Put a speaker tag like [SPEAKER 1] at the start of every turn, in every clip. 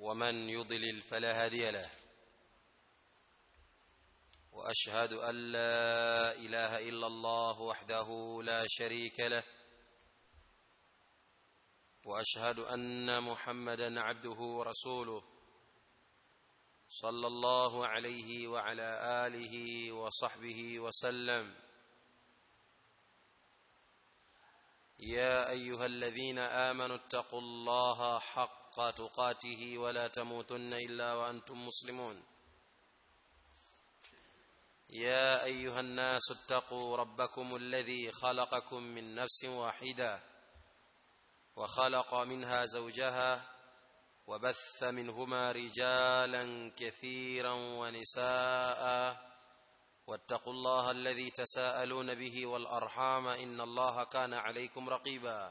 [SPEAKER 1] ومن يضلل فلا هادي له واشهد ان لا اله الا الله وحده لا شريك له واشهد ان محمدا عبده ورسوله صلى الله عليه وعلى اله وصحبه وسلم يا ايها الذين امنوا اتقوا الله حق تقاته ولا تموتن الا وانتم مسلمون يا ايها الناس اتقوا ربكم الذي خلقكم من نفس واحده وخلق منها زوجها وبث منهما رجالا كثيرا ونساء واتقوا الله الذي تساءلون به والارحام ان الله كان عليكم رقيبا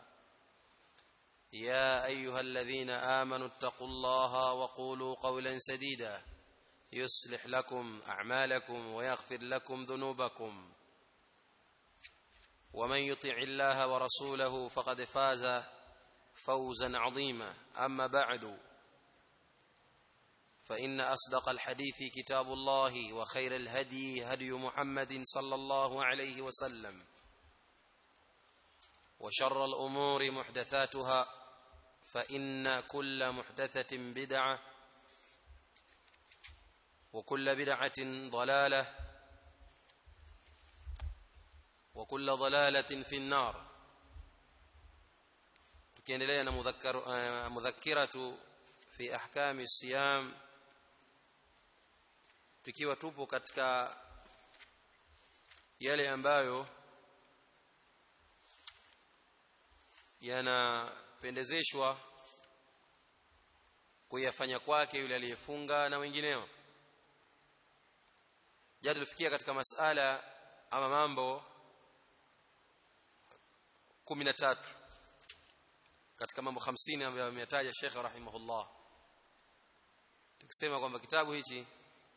[SPEAKER 1] يا ايها الذين امنوا اتقوا الله وقولوا قولا سديدا يصلح لكم اعمالكم ويغفر لكم ذنوبكم ومن يطع الله ورسوله فقد فاز فوزا عظيما اما بعد فان اصدق الحديث كتاب الله وخير الهدي هدي محمد صلى الله عليه وسلم وشر الامور محدثاتها فان كل محدثه بدعه وكل بدعه ضلاله وكل ضلاله في النار tukiendelea na mudhakkiratu fi ahkami siyam tukiwa tupo katika yale ambayo yanapendezeshwa kuyafanya kwake yule aliyefunga na wengineo jana tulifikia katika masala ama mambo 13 katika mambo 50 ambayo ameyataja Sheikh rahimahullah tukisema kwamba kitabu hichi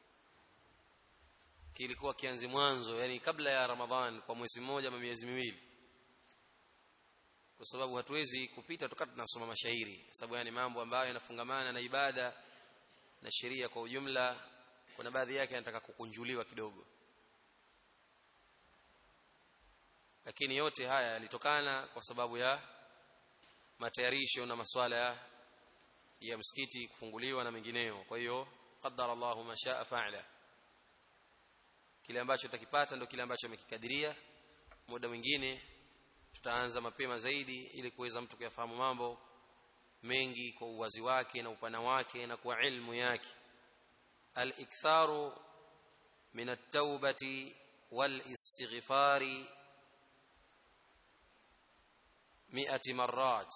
[SPEAKER 1] kilikuwa kianzi mwanzo yani kabla ya Ramadhan kwa mwezi mmoja ama miezi miwili kwa sababu hatuwezi kupita tukati tunasoma mashairi sababu yani mambo ambayo yanafungamana na ibada na sheria kwa ujumla kuna baadhi yake yanataka kukunjuliwa kidogo lakini yote haya yalitokana kwa sababu ya matayarisho na maswala ya, ya msikiti kufunguliwa na mengineyo kwa hiyo qaddara Allahu ma shaa fa'ala kile ambacho tutakipata ndio kile ambacho amekikadiria muda mwingine tutaanza mapema zaidi ili kuweza mtu kuyafahamu mambo mengi kwa uwazi wake na upana wake na kwa ilmu yake al-iktharu min at-taubati wal-istighfari mi'ati marrat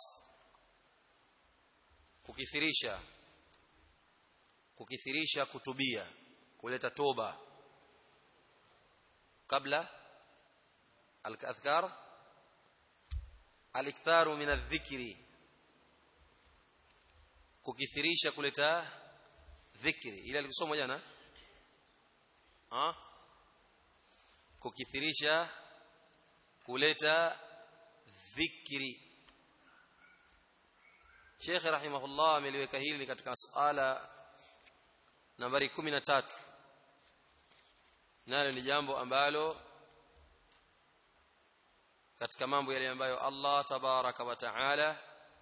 [SPEAKER 1] kukithirisha kukithirisha kutubia kuleta toba kabla al-adhkar al-iktharu min adh-dhikri kukithirisha kuleta dhikri ile alikusoma jana ah kukithirisha kuleta dhikri Sheikh rahimahullah ameliweka hili katika suala nambari 13 nalo ni jambo ambalo katika mambo yale ambayo Allah tabaraka wa taala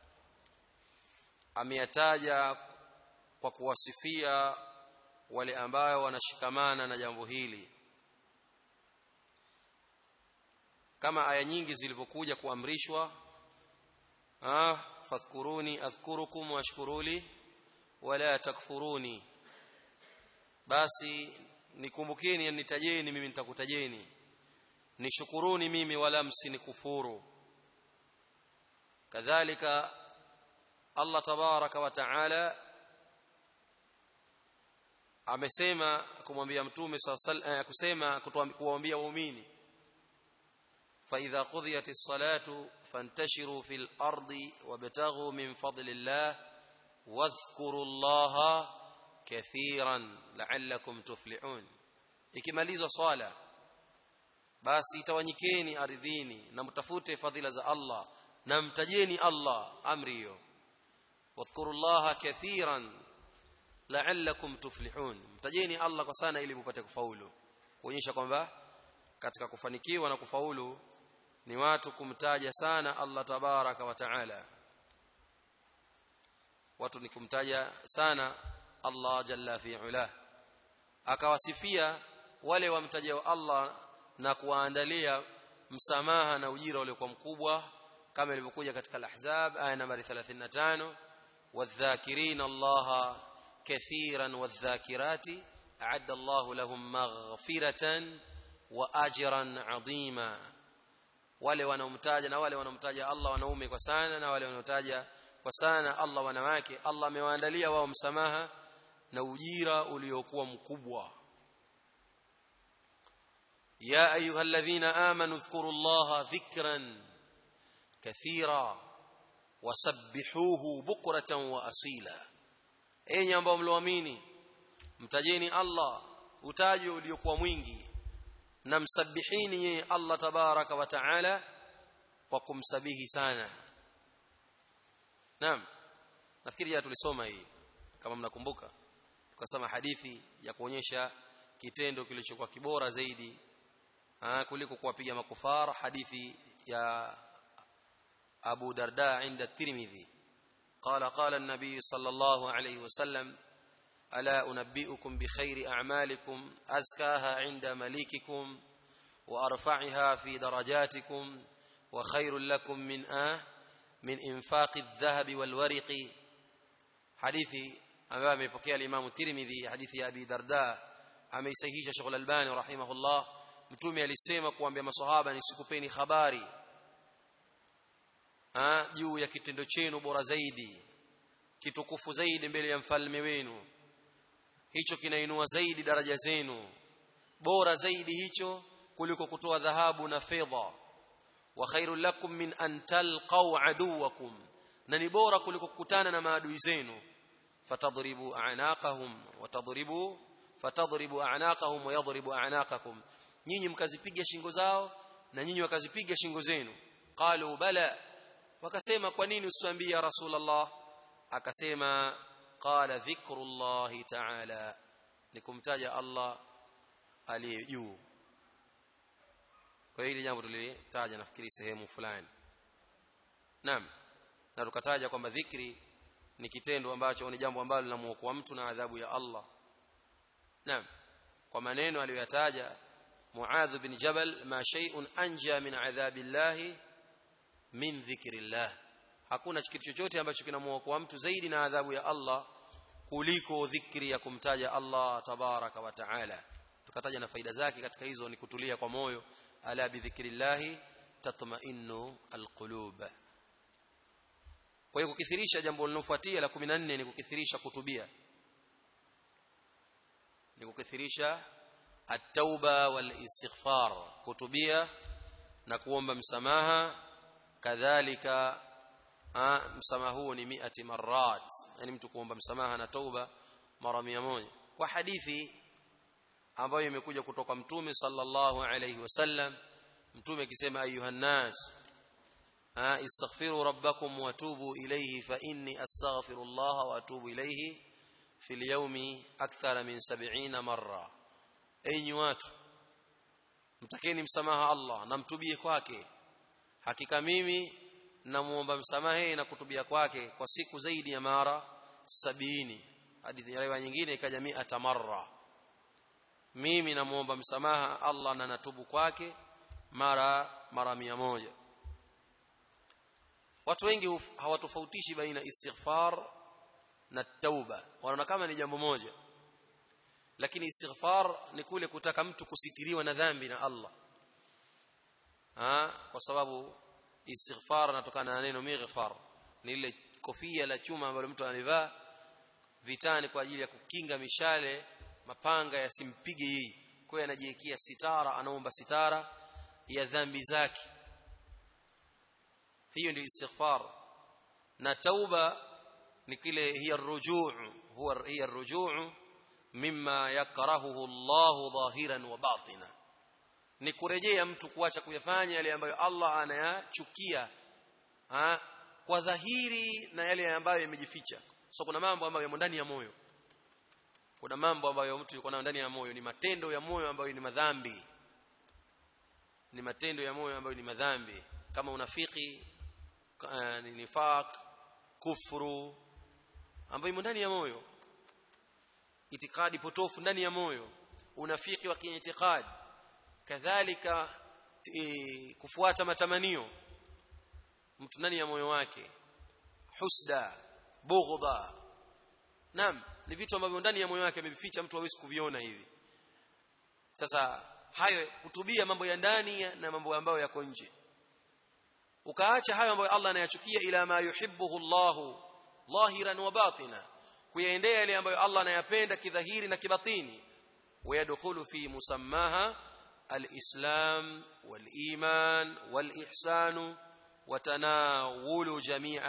[SPEAKER 1] ameyataja kwa kuwasifia wale ambao wanashikamana na jambo hili kama aya nyingi zilivyokuja kuamrishwa ah fadhkuruni adhkurukum washkuruli wala takfuruni basi nikumbukeni nitajeni mimi nitakutajeni nishukuruni mimi wala msinikufuru kadhalika Allah tabaraka wa taala amesema kumwambia mtume sallallahu kusema kuwaambia waumini فإذا قضيت الصلاة فانتشروا في الأرض وابتغوا من فضل الله واذكروا الله كثيرا لعلكم تفلحون ikimalizwa swala basi tawanyikeni ardhini na mtafute fadhila za Allah na mtajeni Allah amri hiyo wadhkurullaha kathiran la'allakum tuflihun mtajeni Allah kwa sana ili mpate kufaulu kuonyesha kwamba katika kufanikiwa na kufaulu ni watu kumtaja sana Allah tabaraka wa taala watu ni kumtaja sana Allah jalla fi ula akawasifia wale wamtajao Allah na kuwaandalia msamaha na ujira uliokuwa mkubwa kama ilivyokuja katika al-ahzab aya nambari 35 wadhakirin Allah kathiran wadhakirati a'adda Allah lahum maghfiratan wa ajran 'azima wale wanaomtaja na wale wanaomtaja Allah wanaume kwa sana na wale wanaotaja kwa sana Allah wanawake Allah amewaandalia wao msamaha na ujira uliokuwa mkubwa ya ayyuhalladhina amanu dhkurullaha dhikran kathira wasabbihuhu bukratan wa asila enyi ambao mloamini mtajeni Allah utaji uliokuwa mwingi na msabihini yeye Allah tabaraka wa taala kwa kumsabihi sana naam nafikiri ya tulisoma hii kama mnakumbuka tukasema hadithi ya kuonyesha kitendo kilichokuwa kibora zaidi aa, kuliko kuwapiga makufara hadithi ya Abu Darda inda Tirmidhi قال قال النبي صلى الله عليه وسلم ألا أنبئكم بخير أعمالكم أزكاها عند مليككم وأرفعها في درجاتكم وخير لكم من آه من إنفاق الذهب والورق حديثي ambaye amepokea al-Imam Tirmidhi hadithi ya Abi Darda ameisahihisha Sheikh Al-Albani rahimahullah mtume alisema kuambia maswahaba nisikupeni habari ah juu ya kitendo chenu bora zaidi kitukufu zaidi mbele ya mfalme wenu hicho kinainua zaidi daraja zenu bora zaidi hicho kuliko kutoa dhahabu na fedha wa khairul lakum min an talqaw aduwakum na ni bora kuliko kukutana na maadui zenu fatadribu a'naqahum wa tadribu fatadribu a'naqahum wa yadribu a'naqakum nyinyi mkazipiga shingo zao na nyinyi wakazipiga shingo zenu qalu bala wakasema kwa nini usituambie ya rasulullah akasema qala dhikrullahi ta'ala ni kumtaja Allah aliye juu kwa hili jambo tulitaja nafikiri sehemu fulani naam na tukataja kwamba dhikri ni kitendo ambacho ni jambo ambalo linamuokoa mtu na adhabu ya Allah naam kwa maneno aliyoyataja Muadh bin Jabal ma shay'un anja min adhabillahi min dhikrillah hakuna kitu chochote ambacho kinamuokoa mtu zaidi na adhabu ya Allah kuliko dhikri ya kumtaja Allah tabaraka wa taala tukataja na faida zake katika hizo ni kutulia kwa moyo ala bi dhikrillah tatma'innu alqulub kwa hiyo kukithirisha jambo linalofuatia la 14 ni kukithirisha kutubia ni kukithirisha at-tauba wal istighfar kutubia na kuomba msamaha kadhalika msamaha huo ni miati marat yani mtu kuomba msamaha na tauba mara moja kwa hadithi ambayo imekuja kutoka mtume sallallahu alayhi wasallam mtume akisema ayuhan nas istaghfiru rabbakum wa tubu ilayhi fa inni astaghfirullah wa atubu ilayhi fil yawmi akthara min 70 marra enyi watu mtakeni msamaha Allah na mtubie kwake hakika mimi namuomba msamaha na kutubia kwake kwa siku zaidi ya mara sabini hadithi ya nyingine ikaja mi'ata marra mimi namuomba msamaha Allah na natubu kwake mara mara mia moja watu wengi hawatofautishi baina istighfar na tauba wanaona kama ni jambo moja lakini istighfar ni kule kutaka mtu kusitiriwa na dhambi na Allah ha? kwa sababu istighfar inatokana na neno mighfar ni ile kofia la chuma ambalo mtu analivaa vitani kwa ajili ya kukinga mishale mapanga yasimpige yeye kwa hiyo anajiwekea sitara anaomba sitara ya dhambi zake hiyo ndio istighfar na tauba ni kile hiya rujuu huwa hiya rujuu mimma yakrahuhu Allah dhahiran wa batina ni kurejea mtu kuacha kuyafanya yale ambayo Allah anayachukia kwa dhahiri na yale ambayo yamejificha so kuna mambo ambayo yamo ndani ya moyo kuna mambo ambayo mtu yuko nayo ndani ya moyo ni matendo ya moyo ambayo ni madhambi ni matendo ya moyo ambayo ni madhambi kama unafiki uh, ni nifaq kufuru ambayo imo ndani ya moyo itikadi potofu ndani ya moyo unafiki wa kiitikadi kadhalika e, kufuata matamanio mtu ndani ya moyo wake husda bughdha naam ni vitu ambavyo ndani ya moyo wake amevificha mtu hawezi kuviona hivi sasa hayo kutubia mambo ya ndani na mambo ambayo yako nje ukaacha hayo ambayo Allah anayachukia ila ma yuhibbuhu Allah dhahiran wa batina kuyaendea yale ambayo Allah anayapenda kidhahiri na kibatini ويدخل في مسماها الإسلام والإيمان والإحسان وتناول جميع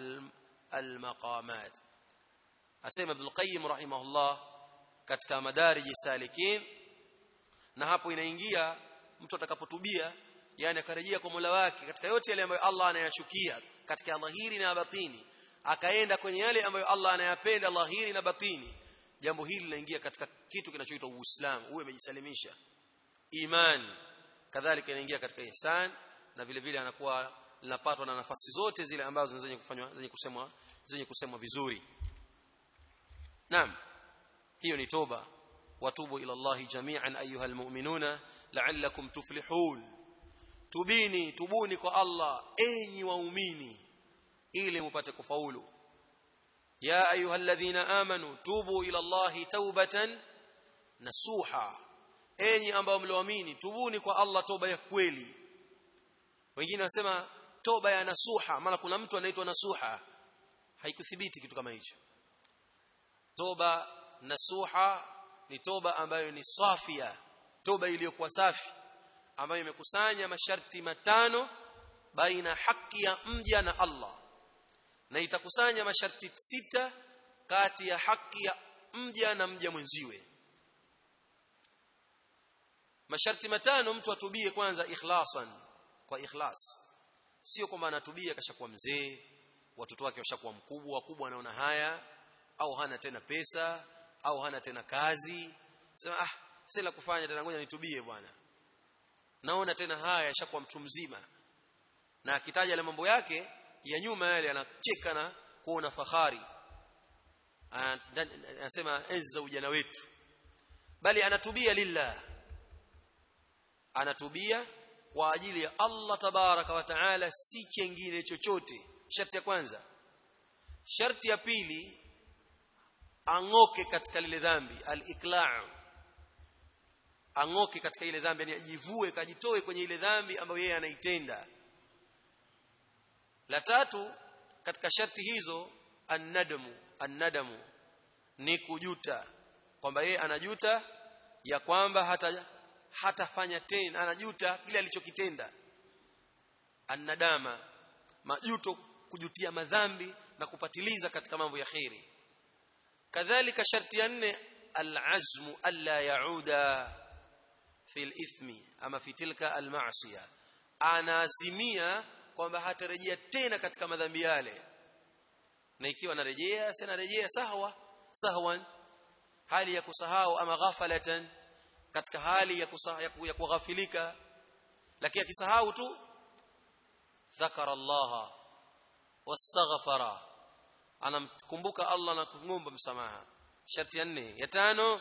[SPEAKER 1] المقامات أسيم ابن القيم رحمه الله katika madariji salikin na hapo inaingia mtu atakapotubia yani akarejea kwa Mola wake katika yote yale ambayo Allah anayachukia katika dhahiri na batini akaenda kwenye yale ambayo Allah anayapenda dhahiri na batini jambo hili linaingia katika kitu kinachoitwa Uislamu uwe umejisalimisha imani kadhalika inaingia katika ihsan na vile vile anakuwa linapatwa na nafasi zote zile ambazo zenye kufanywa zenye kusemwa zenye kusemwa vizuri naam hiyo ni toba watubu ila Allah jami'an ayuha almu'minuna la'allakum tuflihun tubini tubuni kwa Allah enyi waumini ili mupate kufaulu يا ايها الذين امنوا توبوا الى الله توبه نصوحا enyi ambao mlioamini tubuni kwa Allah toba ya kweli wengine wasema toba ya nasuha maana kuna mtu anaitwa nasuha haikuthibiti kitu kama hicho toba nasuha ni toba ambayo ni safia toba iliyokuwa safi ambayo imekusanya masharti matano baina haki ya mja na Allah na itakusanya masharti sita kati ya haki ya mja na mja mwenziwe masharti matano mtu atubie kwanza ikhlasan kwa ikhlas sio kwamba anatubia kashakuwa mzee watoto wake washakuwa mkubwa wakubwa anaona haya au hana tena pesa au hana tena kazi sema ah sasa la kufanya tena ngoja nitubie bwana naona tena haya yashakuwa mtu mzima na akitaja ile mambo yake ya nyuma yale anacheka na kuona fahari anasema enzi za ujana wetu bali anatubia lillah anatubia kwa ajili ya Allah tabaraka wa taala si chengine chochote sharti ya kwanza sharti ya pili angoke katika lile dhambi al-iqla' angoke katika ile dhambi yani ajivue kajitoe kwenye ile dhambi ambayo yeye anaitenda la tatu katika sharti hizo annadamu annadamu ni kujuta kwamba yeye anajuta ya kwamba hata hatafanya tena anajuta kile alichokitenda annadama majuto kujutia madhambi na kupatiliza katika mambo ya khairi kadhalika sharti ya nne alazmu alla yauda fi alithmi ama fi tilka almaasiya anaazimia kwamba hatarejea tena katika madhambi yale na ikiwa anarejea si anarejea sahwa sahwan hali ya kusahau ama ghafalatan katika hali ya kusahau ya kughafilika lakini akisahau tu dhakara Allah wastaghfara anamkumbuka Allah na kumomba msamaha sharti ya nne ya tano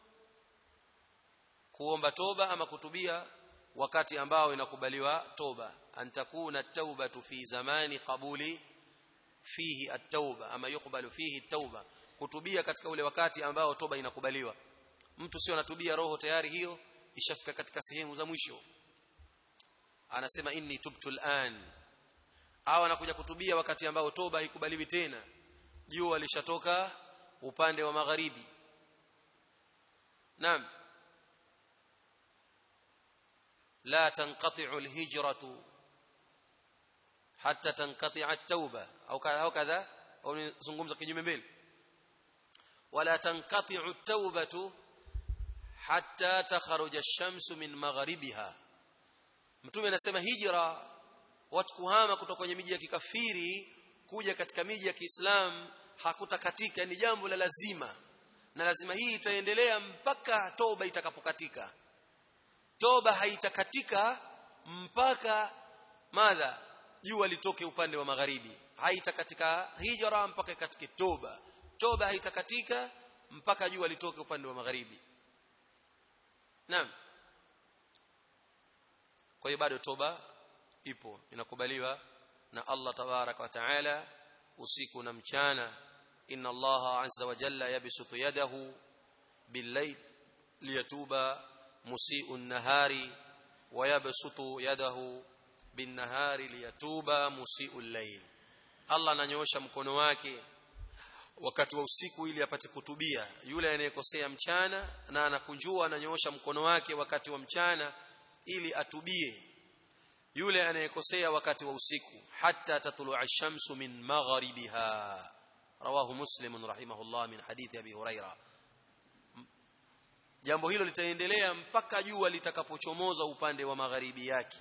[SPEAKER 1] kuomba toba ama kutubia wakati ambao inakubaliwa toba an takuna at-taubatu fi zamani qabuli fihi at-tauba ama yukbalu fihi at-tauba kutubia katika ule wakati ambao toba inakubaliwa mtu sio anatubia roho tayari hiyo ishafika katika sehemu za mwisho anasema inni tubtu al-an au anakuja kutubia wakati ambao toba haikubaliwi tena jua lishatoka upande wa magharibi naam لا تنقطع الهجرة حتى تنقطع التوبة أو هكذا أو نزungumza kinyume mbele ولا تنقطع التوبة حتى تخرج الشمس من مغربها mtume anasema hijra watu kuhama kutoka kwenye miji ya kikafiri kuja katika miji ya Kiislamu hakutakatika ni jambo la lazima na lazima hii itaendelea mpaka toba itakapokatika toba haitakatika mpaka madha jua litoke upande wa magharibi haitakatika hijra mpaka ikatike toba toba haitakatika mpaka jua litoke upande wa magharibi naam kwa hiyo bado toba ipo inakubaliwa na Allah tabarak wa taala usiku na mchana inna Allah azza wa jalla yabsutu yadahu bil-layl liyatuba musii'u an-nahari wa yabsutu yadahu bin-nahari liyatuba musii'u al-layl Allah ananyoosha mkono wake wakati wa usiku ili apate kutubia yule anayekosea mchana na anakunjua ananyoosha mkono wake wakati wa mchana ili atubie yule anayekosea wakati wa usiku hatta tatlu'a ash-shamsu min magharibiha rawahu muslim rahimahullah min hadithi abi huraira jambo hilo litaendelea mpaka jua litakapochomoza upande wa magharibi yake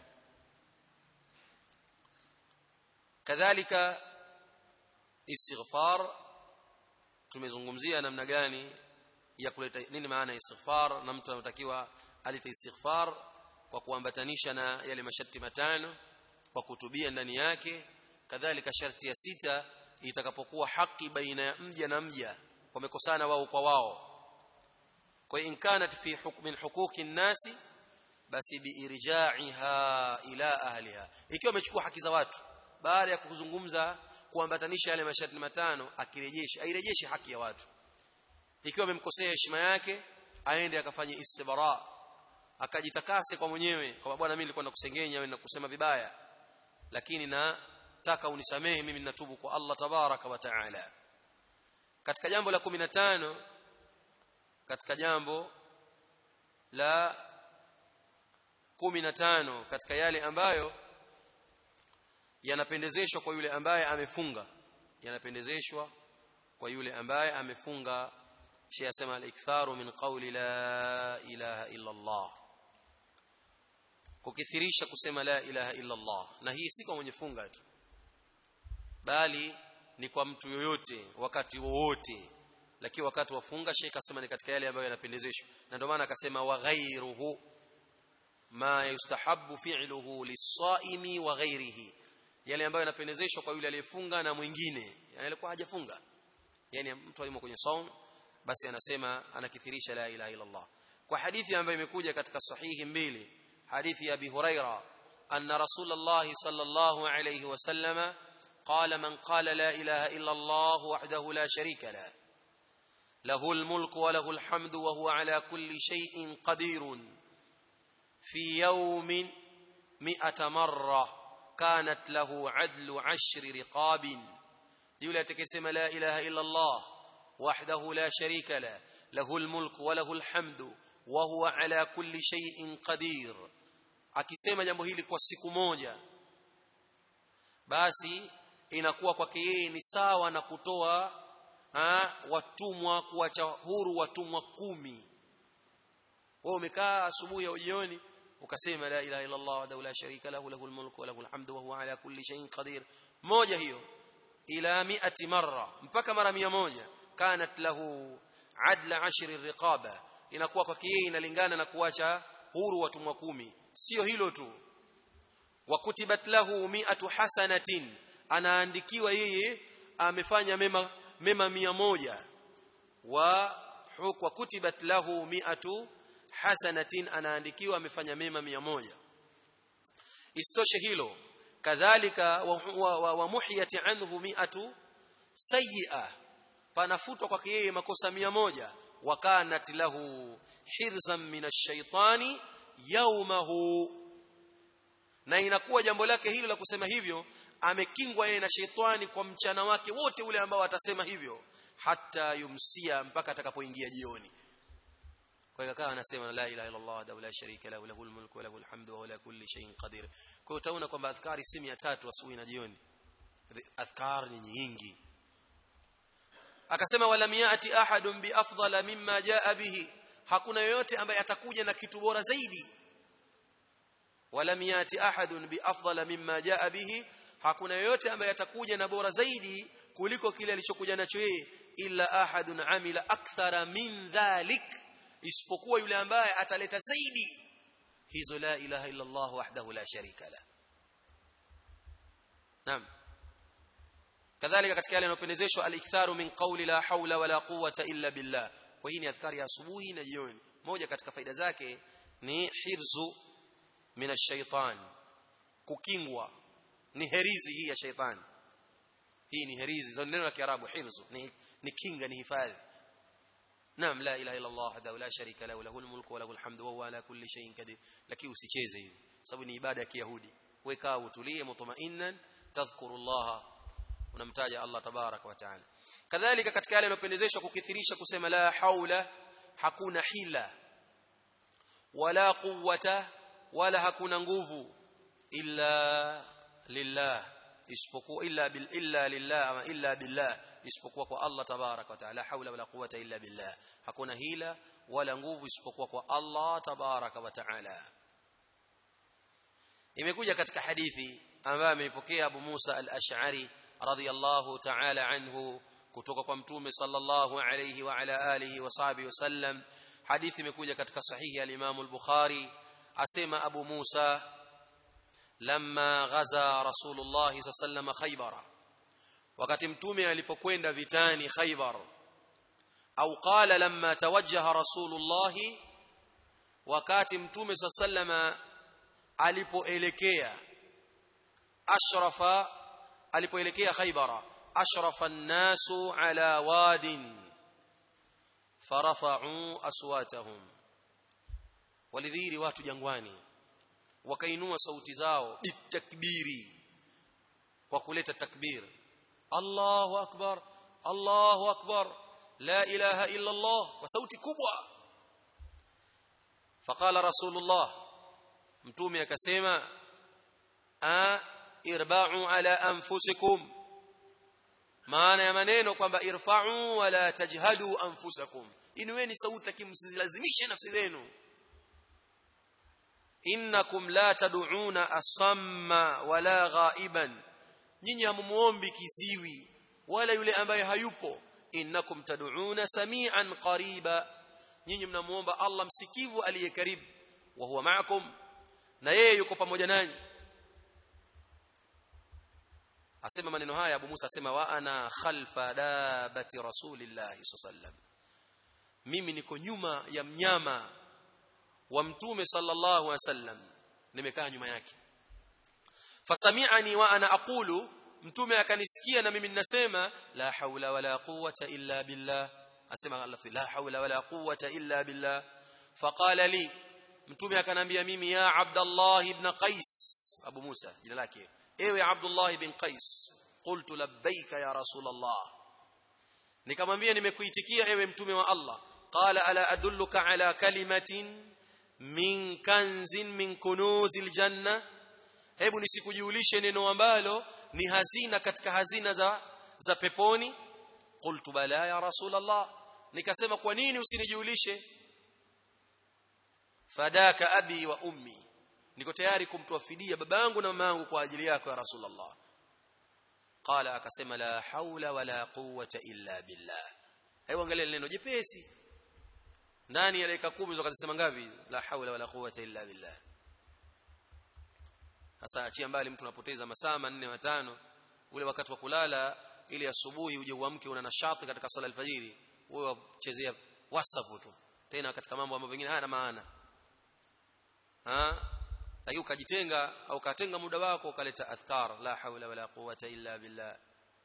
[SPEAKER 1] kadhalika istighfar tumezungumzia namna gani ya kuleta nini maana ya istighfar na mtu anatakiwa alite istighfar kwa kuambatanisha na yale masharti matano kwa kutubia ndani yake kadhalika sharti ya sita itakapokuwa haki baina ya mja na mja wamekosana wao kwa wao kwa in kanat fi hukmin huquqi nasi basi biirja'iha ila ahliha ikiwa amechukua haki za watu baada ya kuzungumza kuambatanisha yale masharti matano akirejeshe airejeshe haki ya watu ikiwa amemkosea heshima yake aende akafanye istibara akajitakase kwa mwenyewe kwa bwana mimi nilikuwa nakusengenya wewe nakusema vibaya lakini nataka unisamehe mimi ninatubu kwa Allah tabaraka wa taala katika jambo la 15 katika jambo la 15 katika yale ambayo yanapendezeshwa kwa yule ambaye amefunga yanapendezeshwa kwa yule ambaye amefunga Sheikh asema al-iktharu min qawli la ilaha illa Allah kukithirisha kusema la ilaha illa Allah na hii si kwa mwenye funga tu bali ni kwa mtu yoyote wakati wowote lakini wakati wa funga Sheikh asema ni katika yale ambayo yanapendezeshwa na ndio maana akasema wa ghairuhu ma yustahabbu fi'luhu lis-saimi wa ghairihi yale ambayo yanapendezeshwa kwa yule aliyefunga na mwingine yani alikuwa hajafunga yani mtu alimo kwenye saum basi anasema anakithirisha la ilaha illa Allah kwa hadithi ambayo imekuja katika sahihi mbili hadithi ya Abi Huraira anna Rasulullah sallallahu alayhi wasallama قال من قال لا إله إلا الله وحده لا شريك له له الملك وله الحمد وهو على كل شيء قدير في يوم مئة مرة كانت له عدل عشر رقاب يولى تكسم لا إله إلا الله وحده لا شريك له له الملك وله الحمد وهو على كل شيء قدير akisema jambo hili kwa siku moja basi inakuwa kwake yeye ni sawa na kutoa ha, watumwa kuacha huru watumwa kumi wewe umekaa asubuhi au jioni ukasema la ilaha illa Allah wa la sharika lahu lahul mulku wa lahul hamdu wa huwa ala kulli shay'in qadir moja hiyo ila mi'ati marra mpaka mara 100 kanat lahu adla ashri riqaba inakuwa kwake yeye inalingana na kuacha huru watumwa kumi sio hilo tu wa kutibat lahu mi'atu hasanatin anaandikiwa yeye amefanya mema mema mia moja wa hukwa kutibat lahu mi'atu hasanatin anaandikiwa amefanya mema mia moja istoshe hilo kadhalika wa, wa, wa, wa muhiyati anhu mi'atu sayyi'a panafutwa kwake yeye makosa mia moja wa kanat lahu hirzan min ash-shaytani yawmahu na inakuwa jambo lake hilo la kusema hivyo amekingwa yeye na sheitani kwa mchana wake wote ule ambao atasema hivyo hata yumsia mpaka atakapoingia jioni kwa hiyo akawa anasema la ilaha illa Allah wa la sharika lahu lahul mulku wa lahul hamdu wa huwa ala kulli shay'in qadir kwa hiyo utaona kwamba adhkari si 300 asubuhi na jioni adhkar ni nyingi akasema wala miati ahadun bi afdala mimma jaa bihi hakuna yoyote ambaye atakuja na kitu bora zaidi wala miati ahadun bi afdala mimma jaa bihi hakuna yoyote ambaye atakuja na bora zaidi kuliko kile alichokuja nacho yeye illa ahadun amila akthara min dhalik isipokuwa yule ambaye ataleta zaidi hizo la ilaha illa Allah wahdahu la sharika la naam kadhalika katika yale yanayopendezeshwa al-iktharu min qawli la hawla wala quwwata illa billah kwa hii ni adhkari ya asubuhi na jioni moja katika faida zake ni hirzu min ash-shaytan kukingwa ni herizi hii ya shaytan hii ni herizi za neno la kiarabu hirzu ni, ni kinga ni hifadhi naam la ilaha illa allah wahdahu la sharika lahu lahul mulku wa lahul hamdu wa huwa ala kulli shay'in qadir lakini usicheze hivi sababu ni ibada ya kiyahudi weka utulie mutma'innan tadhkurullah unamtaja Allah tabarak wa taala kadhalika katika yale yanayopendezeshwa kukithirisha kusema la haula hakuna hila wala quwwata wala hakuna nguvu illa lillah isipokuwa illa bil illa lillah ama illa billah isipokuwa kwa Allah tabarak wa taala haula wala quwwata illa billah hakuna hila wala nguvu isipokuwa kwa Allah tabarak wa taala imekuja katika hadithi ambayo ameipokea Abu Musa al-Ash'ari radhiyallahu ta'ala anhu kutoka kwa mtume sallallahu alayhi wa ala alihi wa sahbihi wasallam hadithi imekuja katika sahihi al-Imam al-Bukhari asema Abu Musa lamma ghaza Rasulullah sallallahu Khaybar wakati mtume alipokwenda vitani Khaybar au qala lamma tawajjaha Rasulullah wakati mtume sallallahu alipoelekea ashrafa alipoelekea Khaybara ashrafa an-nasu ala wadin farafa'u aswatahum walidhiri watu jangwani wakainua sauti zao bitakbiri kwa kuleta takbir Allahu akbar Allahu akbar la ilaha illa Allah kwa sauti kubwa faqala rasulullah mtume akasema a irba'u ala anfusikum maana ya maneno kwamba irfa'u wala tajhadu anfusakum inueni sauti lakini msizilazimishe nafsi zenu innakum la tad'una asamma wala ghaiban nyinyi hamumuombi kiziwi wala yule ambaye hayupo innakum tad'una samian qariba nyinyi mnamuomba Allah msikivu aliye karibu wa huwa ma'akum na yeye yuko pamoja nanyi asema maneno haya Abu Musa asema wa ana khalfa dabati rasulillahi sallam mimi niko nyuma ya mnyama wa mtume sallallahu alaihi wasallam nimekaa nyuma yake fasami'ani wa ana aqulu mtume akanisikia na mimi ninasema la haula wala quwwata illa billah asema Allah la haula wala quwwata illa billah faqala li mtume akanambia mimi ya abdallah ibn qais abu musa jina lake ewe abdullah ibn qais qultu labbaika ya rasul allah nikamwambia nimekuitikia ewe mtume wa allah qala ala adulluka ala kalimatin min kanzin min kunuzil janna hebu nisikujulishe neno ambalo ni hazina katika hazina za za peponi qultu bala ya rasul allah nikasema kwa nini usinijulishe fadaka abi wa ummi niko tayari kumtoa fidia babangu na mamangu kwa ajili yako ya rasulullah qala akasema la haula wala quwwata illa billah hebu angalia neno jepesi ndani ya dakika 10 zokazisema ngapi la haula wala quwwata illa billah sasa achia mbali mtu anapoteza masaa manne matano ule wakati wa kulala ili asubuhi uje uamke una nashati katika sala alfajiri wewe wachezea whatsapp tu tena katika mambo ambayo pengine hayana maana ha lakini ukajitenga au ukatenga muda wako ukaleta adhkar la haula wala quwwata illa billah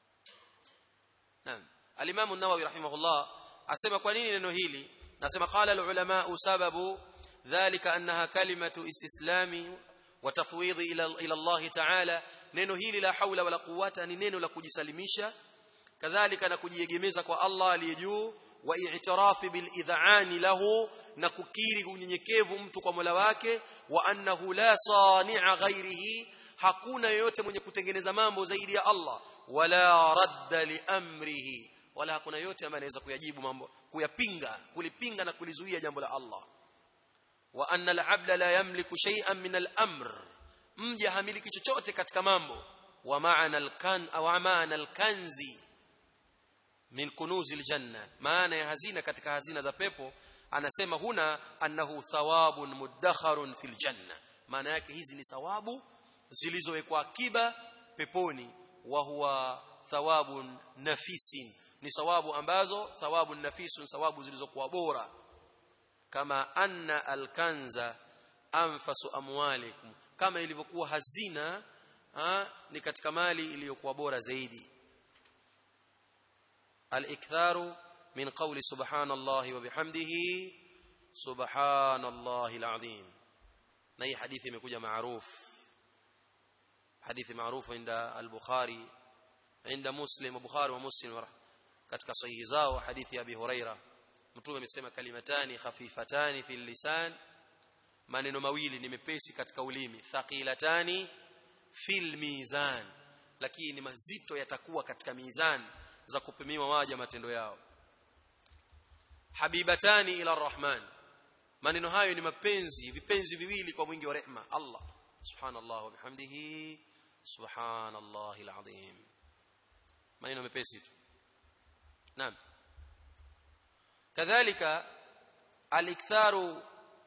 [SPEAKER 1] naam al-imam an-nawawi rahimahullah asema kwa nini neno hili nasema qala al-ulama sababu dhalika annaha kalimatu istislami wa tafwidhi ila ila Allah ta'ala neno hili la haula wala quwwata ni neno la kujisalimisha kadhalika na kujiegemeza kwa Allah aliye juu wa i'tirafi bil idhani lahu na kukiri unyenyekevu mtu kwa Mola wake wa annahu la sani'a ghairihi hakuna yoyote mwenye kutengeneza mambo zaidi ya Allah wala radda li amrihi wala hakuna yote ambaye anaweza kuyajibu mambo kuyapinga kulipinga na kulizuia jambo la Allah wa anna al-'abda la yamliku shay'an min al-amr mja hamiliki chochote katika mambo wa ma'ana al-kan au ma'ana al-kanzi min kunuzil janna maana ya hazina katika hazina za pepo anasema huna annahu thawabun muddakharun fil janna maana yake hizi ni thawabu zilizowekwa akiba peponi wa huwa thawabun nafisin ni thawabu ambazo thawabun nafisun thawabu zilizokuwa bora kama anna alkanza anfasu amwalikum kama ilivyokuwa hazina ha, ni katika mali iliyokuwa bora zaidi al-iktharu min qawli subhanallahi wa bihamdihi subhanallahi al-azim na hii hadithi imekuja maarufu hadithi maarufu inda al-bukhari inda muslim bukhari wa muslim katika sahihi zao hadithi ya abi huraira mtume amesema kalimatani khafifatani fil lisan maneno mawili ni mepesi katika ulimi thaqilatani fil mizan lakini mazito yatakuwa katika mizani za kupimiwa waja matendo yao habibatani ila arrahman maneno hayo ni mapenzi vipenzi viwili kwa mwingi wa rehma Allah subhanallah wa bihamdihi subhanallahil azim maneno mepesi tu naam kadhalika aliktharu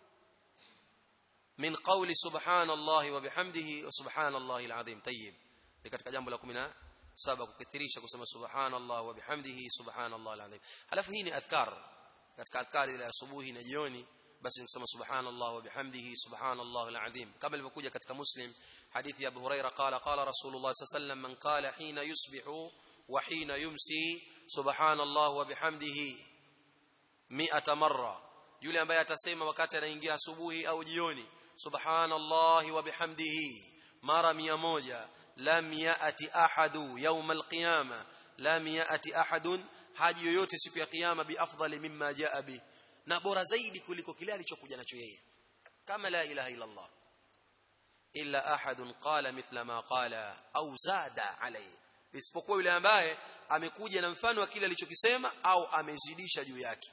[SPEAKER 1] min qawli subhanallahi wa bihamdihi wa subhanallahil azim tayyib ni katika jambo la 17 kukithirisha kusema subhanallah wa bihamdihi subhanallahil azim halafu hii ni adhkar katika adhkar ile asubuhi na jioni basi nisema subhanallah wa bihamdihi subhanallahil azim kama ilivyokuja katika muslim hadithi ya abu huraira qala qala rasulullah sallallahu alayhi wasallam man qala hina yusbihu wa hina yumsi subhanallah wa bihamdihi 100 marra yule ambaye atasema wakati anaingia asubuhi au jioni subhanallahi wa bihamdihi mara 100 lam yaati ahadu yawm alqiyama lam yaati ahadun haji yoyote siku ya kiyama bi afdali mimma jaa bi na bora zaidi kuliko kile alichokuja nacho yeye kama la ilaha illa allah illa ahadun qala mithla ma qala au zada alayhi isipokuwa yule ambaye amekuja na mfano wa kile alichokisema au amezidisha juu yake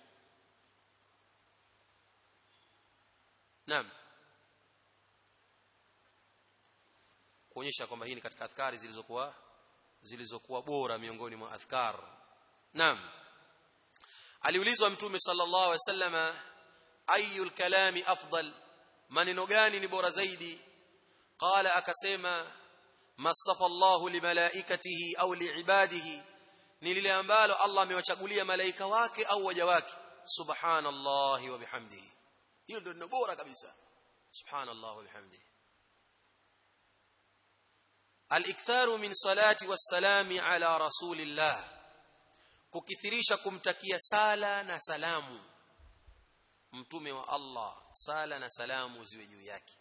[SPEAKER 1] Naam. Kuonyesha kwamba hii ni katika adhkari zilizokuwa zilizokuwa bora miongoni mwa adhkar. Naam. Aliulizwa Mtume sallallahu alaihi wasallama ayul kalami afdal maneno gani ni bora zaidi? Qala akasema mastafa Allahu limalaikatihi au liibadihi ni lile ambalo Allah amewachagulia malaika wake au waja wake subhanallahi wa bihamdihi hilo ndio bora kabisa subhanallah wa bihamdihi al-iktharu min salati was-salami ala rasulillah kukithirisha kumtakia sala na salamu mtume wa Allah sala na salamu ziwe juu yake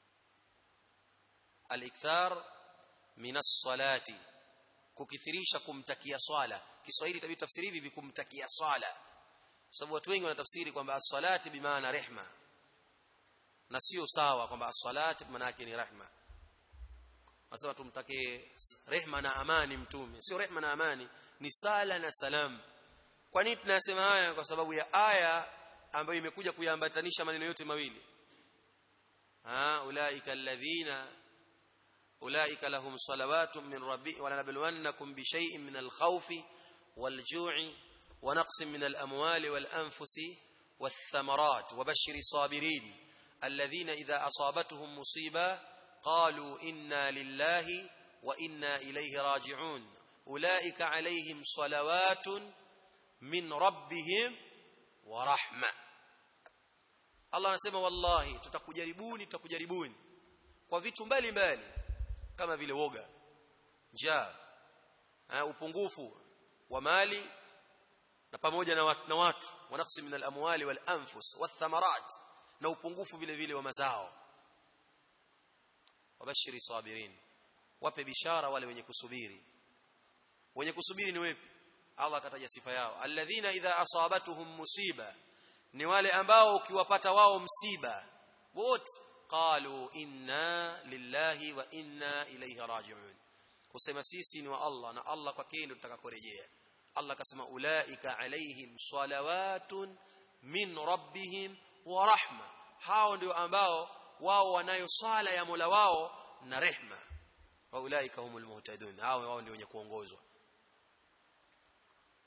[SPEAKER 1] al-ikthar min as-salati kukithirisha kumtakia swala Kiswahili tabii tafsiri hivi kumtakia swala sababu watu wengi wanatafsiri kwamba as-salati bimaana rehma na sio sawa kwamba as-salati maana yake ni rehma Wasema tumtakie rehma na amani mtume sio rehma na amani ni sala na salam kwa nini tunasema haya kwa sababu ya aya ambayo imekuja kuyaambatanisha maneno yote mawili ha ulaika alladhina ulaika lahum salawatun min rabbi wa lanabluwannakum bi shay'in min al-khawfi wal-ju'i wa naqsin min al-amwali wal-anfusi wath-thamarat wa bashshiri sabirin alladhina idha asabatuhum musiba qalu inna lillahi wa inna ilayhi raji'un ulaika alayhim salawatun min rabbihim wa rahma Allah anasema wallahi tutakujaribuni tutakujaribuni kwa vitu mbalimbali kama vile woga njaa upungufu wa mali na pamoja na watu, na watu wanaqsi min al-amwali wal anfus wathamarat na upungufu vile vile wa mazao wabashiri sabirin wape bishara wale wenye kusubiri wenye kusubiri ni wepi Allah akataja sifa yao alladhina idha asabatuhum musiba ni wale ambao ukiwapata wao msiba wote qalu inna lillahi wa inna ilayhi raji'un kusema sisi ni wa Allah na Allah kwake ndio tutakakorejea Allah akasema ulaika alaihim salawatun min rabbihim wa rahma hao ndio ambao wao wanayo swala ya Mola wao na rehma wa ulaika humul muhtadun hao wao ndio wenye kuongozwa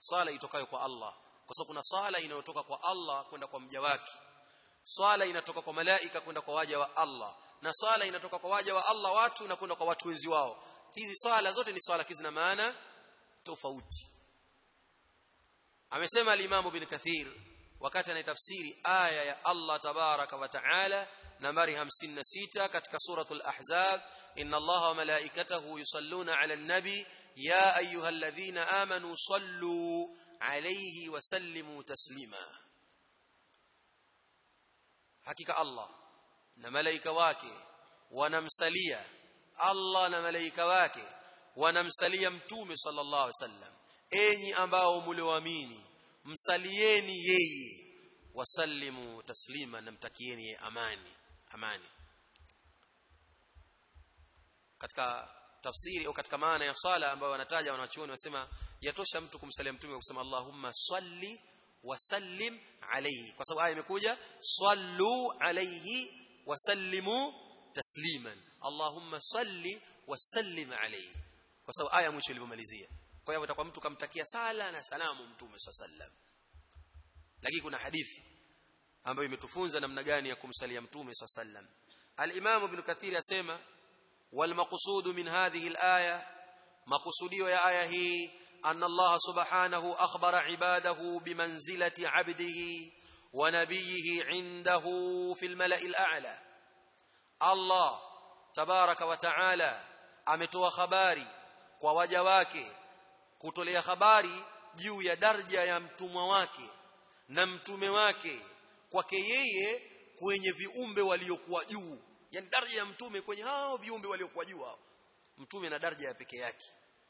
[SPEAKER 1] swala itokayo kwa Allah kwa sababu kuna swala inayotoka kwa Allah kwenda kwa mja wake swala inatoka kwa malaika kwenda kwa waja wa Allah na swala inatoka kwa waja wa Allah watu na kwenda kwa watu wenzi wao hizi swala zote ni swala hizi na maana tofauti amesema al-Imam Ibn Kathir wakati anaitafsiri aya ya Allah tabaraka wa taala nambari 56 katika suratul ahzab inna allaha wa malaikatahu yusalluna ala an-nabi ya ayyuhalladhina amanu sallu alayhi wa sallimu taslima hakika Allah na malaika wake wanamsalia Allah na malaika wake wanamsalia mtume sallallahu alaihi wasallam enyi ambao mlioamini msalieni yeye wasallimu taslima namtakieni yeye amani amani katika tafsiri au katika maana ya swala ambayo wanataja wanachuoni wasema yatosha mtu kumsalia mtume kusema Allahumma salli wasallim alayhi kwa sababu aya imekuja sallu alayhi wasallimu tasliman Allahumma salli wasallim alayhi kwa sababu aya mwisho ilipomalizia kwa hiyo itakuwa mtu kamtakia sala na salamu mtume sallam lakini kuna hadithi ambayo imetufunza namna gani ya kumsalia mtume sallam al-Imam Ibn Kathir asema wal maqsud min hadhihi al-aya maqsudio ya aya hii anna Allah subhanahu akhbara ibadahu bimanzilati 'abdihi wa nabiyhi 'indahu fil mala'i al-a'la Allah tabaraka wa ta'ala ametoa habari kwa waja wake kutolea habari juu ya daraja ya mtumwa wake na mtume wake kwake yeye kwenye viumbe waliokuwa juu yani daraja ya mtume kwenye hao viumbe waliokuwa juu hao mtume na daraja ya peke yake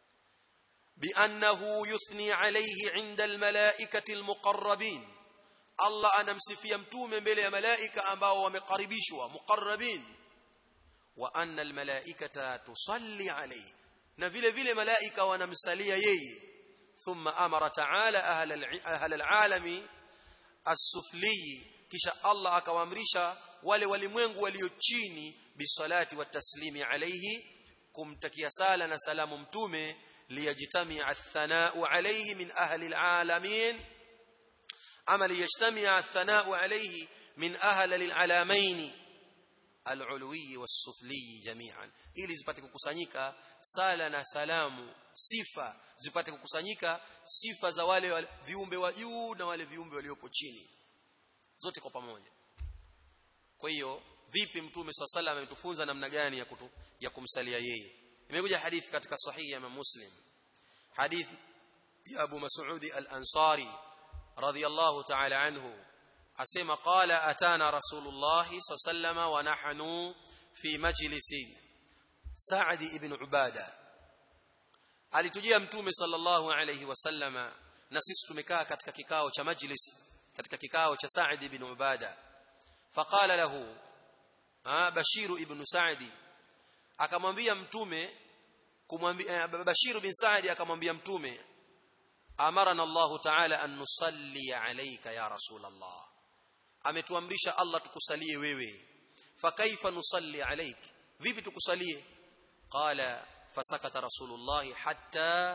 [SPEAKER 1] biannahu yuthni alayhi inda almalaikati almuqarrabin Allah anamsifia mtume mbele ya malaika ambao wamekaribishwa muqarrabin wa anna almalaikata tusalli alayhi na vile vile malaika wanamsalia yeye thumma amara ta'ala ahla alalami as-sufli kisha Allah akawaamrisha wale walimwengu walio chini bisalati wa taslimi alayhi kumtakia sala na salamu mtume liyajtamia athana'u alayhi min ahli alalamin ama liyajtamia athana'u alayhi min ahli alalamin alulwi was-sufli jami'an ili zipate kukusanyika sala na salamu sifa zipate kukusanyika sifa za wale, wale viumbe wa juu na wale viumbe waliopo chini zote kwa pamoja kwa hiyo vipi mtume swalla sallam ametufunza namna gani ya, kutu, ya kumsalia yeye imekuja hadithi katika sahihi ya Imam Muslim hadithi ya Abu Mas'ud al-Ansari radiyallahu ta'ala anhu asema qala atana rasulullah sallam wa nahnu fi majlisin Sa'd ibn Ubada alitujia mtume sallallahu alayhi wasallama na sisi tumekaa katika kikao cha majlis katika kikao cha Sa'd ibn Ubada faqala lahu Bashir ibn Sa'd akamwambia mtume kumwambia Bashir bin Sa'd akamwambia mtume amarana Allah ta'ala an nusalli alayka ya rasul Allah ametuamrisha Allah tukusalie wewe fakaifa nusalli alayk vipi tukusalie qala fasakata rasulullah hatta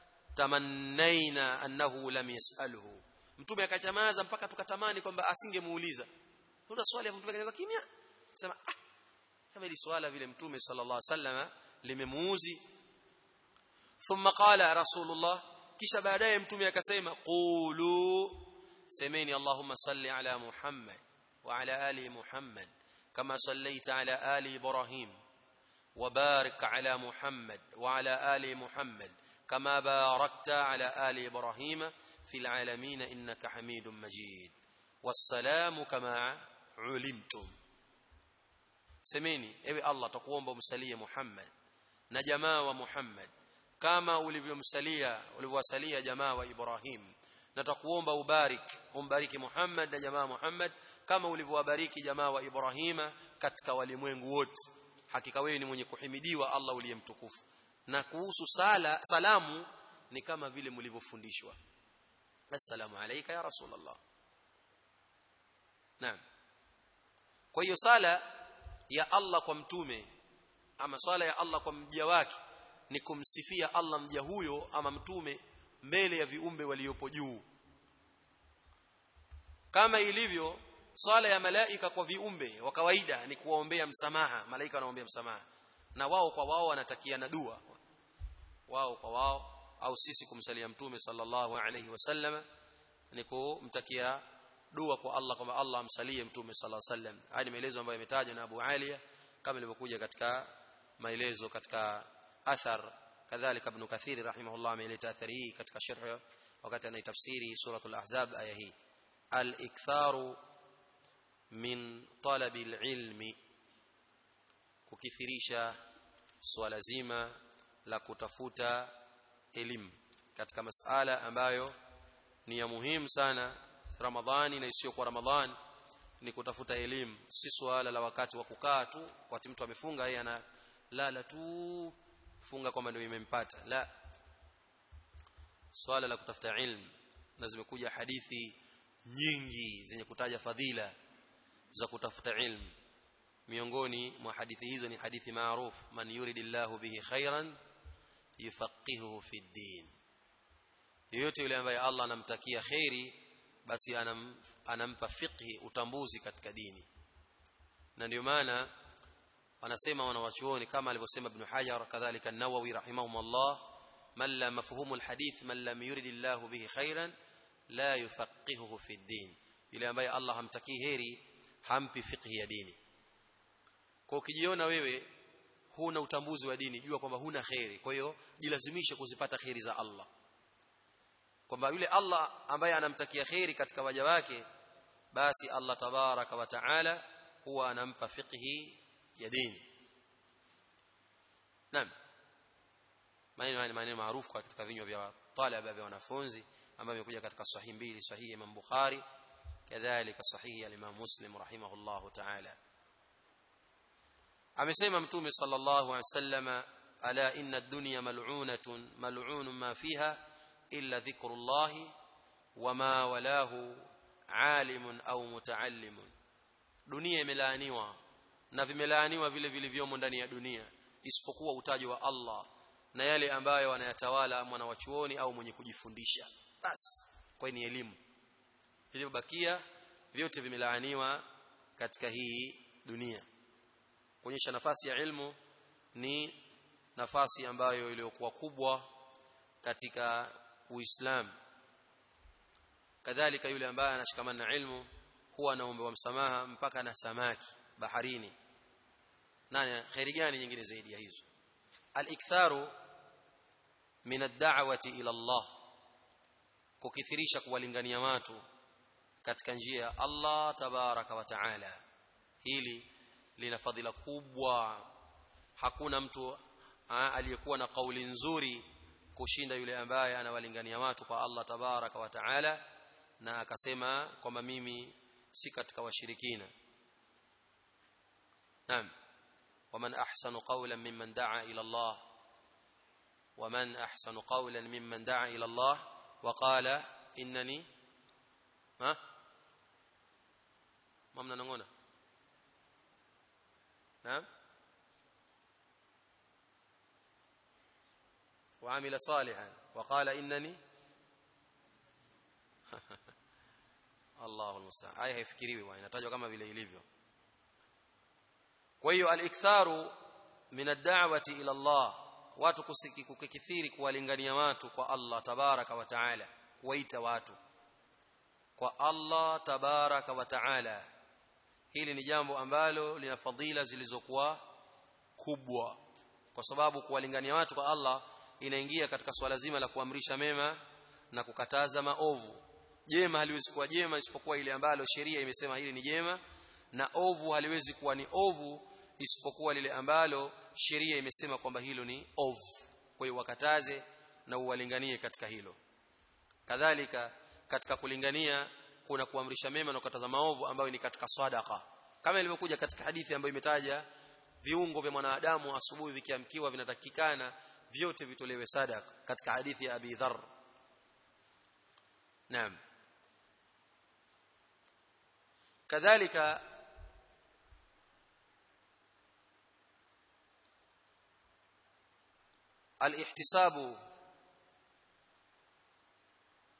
[SPEAKER 1] tamannaina annahu lam yasalhu mtume akachamaza mpaka tukatamani kwamba asingemuuliza kuna swali ya mtume akaanza kimya sema ah kama ili swala vile mtume sallallahu alaihi wasallam limemuuzi thumma qala rasulullah kisha baadaye mtume akasema qulu semeni allahumma salli ala muhammad wa ala ali muhammad kama sallaita ala ali ibrahim وبارك على محمد وعلى ال محمد كما باركت على ال ابراهيم في العالمين انك حميد مجيد والسلام كما علمتم semeni ewe Allah takuomba umsalie Muhammad na jamaa wa Muhammad kama ulivyomsalia ulivyowasalia jamaa wa Ibrahim na takuomba ubarik umbariki Muhammad na jamaa Muhammad kama ulivyowabariki jamaa wa Ibrahima katika walimwengu wote hakika wewe ni mwenye kuhimidiwa Allah uliyemtukufu na kuhusu sala salamu ni kama vile mlivyofundishwa assalamu alayka ya rasulullah naam kwa hiyo sala ya Allah kwa mtume ama swala ya Allah kwa mja wake ni kumsifia Allah mja huyo ama mtume mbele ya viumbe waliopo juu kama ilivyo swala ya malaika kwa viumbe wa kawaida ni kuwaombea msamaha malaika wanaombea msamaha na wao kwa wao wanatakiana dua wao kwa wao au sisi kumsalia mtume sallallahu alayhi wasallam ni kumtakia dua kwa Allah kwamba Allah amsalie mtume sallallahu alayhi wasallam haya ni maelezo ambayo yametajwa na Abu Aliya kama ilivyokuja katika maelezo katika athar kadhalika ibn Kathir rahimahullah ameleta athari hii katika sharh wakati anaitafsiri suratul ahzab aya hii al-iktharu min talabi al-ilmi kukithirisha swala zima la kutafuta elimu katika masala ambayo ni ya muhimu sana Ramadhani na isiyo kwa Ramadhani ni kutafuta elimu si swala la wakati wa kukaa tu wakati mtu amefunga yeye ana lala tu funga kwamba ndio imempata la swala la kutafuta ilmu na zimekuja hadithi nyingi zenye kutaja fadhila za kutafuta ilmu miongoni mwa hadithi hizo ni hadithi maarufu man yuridillahu bihi khairan yufaqihuhu fi din yoyote yule ambaye Allah anamtakia khairi basi anam, anampa fiqhi utambuzi katika dini na ndio maana wanasema wanawachuoni kama alivyosema ibn Hajar kadhalika an-Nawawi rahimahumullah man la mafhumu al-hadith man lam yuridillahu bihi khairan la yufaqihuhu fi din yule ambaye Allah hamtakii heri hampi fiqhi ya dini kwa ukijiona wewe huna utambuzi wa dini jua kwamba huna khairi kwa hiyo jilazimishe kuzipata khairi za Allah kwamba yule Allah ambaye anamtakia khairi katika waja wake basi Allah tabaraka wa taala huwa anampa fiqhi ya dini naam maneno haya ni maneno maarufu katika vinywa vya talaba vya wanafunzi ambayo imekuja katika sahihi mbili sahihi Imam Bukhari kadhalika sahihi al-Imam Muslim rahimahullahu ta'ala amesema mtume sallallahu alaihi wasallam ala inna ad-dunya mal'unatun mal'unun ma fiha illa dhikrullah wama walahu alimun au mutaallimun dunia imelaaniwa na vimelaaniwa vile vilivyomo ndani ya dunia isipokuwa utaji wa Allah na yale ambayo wanayatawala mwana wa chuoni au mwenye kujifundisha basi kwa ni elimu vilivyobakia vyote vimelaaniwa katika hii dunia kuonyesha nafasi ya ilmu ni nafasi ambayo iliyokuwa kubwa katika Uislamu kadhalika yule ambaye anashikamana na ilmu huwa anaombewa msamaha mpaka na samaki baharini nani khairi gani nyingine zaidi ya hizo al-iktharu min ad-da'wati ila Allah kukithirisha kuwalingania watu katika njia ya Allah tabaraka wa taala hili lina fadhila kubwa hakuna mtu aliyekuwa na kauli nzuri kushinda yule ambaye anawalingania watu kwa Allah tabaraka wa taala na akasema kwamba mimi si katika washirikina naam waman ahsanu qawlan mimman daa ila Allah waman ahsanu qawlan mimman daa ila Allah wa qala innani ha mamna nangona naam وعمل صالحا وقال انني الله المستعان aya haifikiriwi bwana inatajwa kama vile ilivyo kwa hiyo al-iktharu min ad-da'wati ila Allah watu kusiki kukithiri kuwalingania watu kwa Allah tabaraka wa taala kuwaita watu kwa Allah tabaraka wa taala hili ni jambo ambalo lina fadhila zilizokuwa kubwa kwa sababu kuwalingania watu kwa Allah inaingia katika swala zima la kuamrisha mema na kukataza maovu jema haliwezi kuwa jema isipokuwa ile ambalo sheria imesema hili ni jema na ovu haliwezi kuwa ni ovu isipokuwa lile ambalo sheria imesema kwamba hilo ni ovu kwa hiyo wakataze na uwalinganie katika hilo kadhalika katika kulingania kuna kuamrisha mema na kukataza maovu ambayo ni katika sadaqa kama ilivyokuja katika hadithi ambayo imetaja viungo vya mwanadamu asubuhi vikiamkiwa vinatakikana vyote vitolewe sadaka katika hadithi ya Abi Dharr Naam kadhalika alihtisabu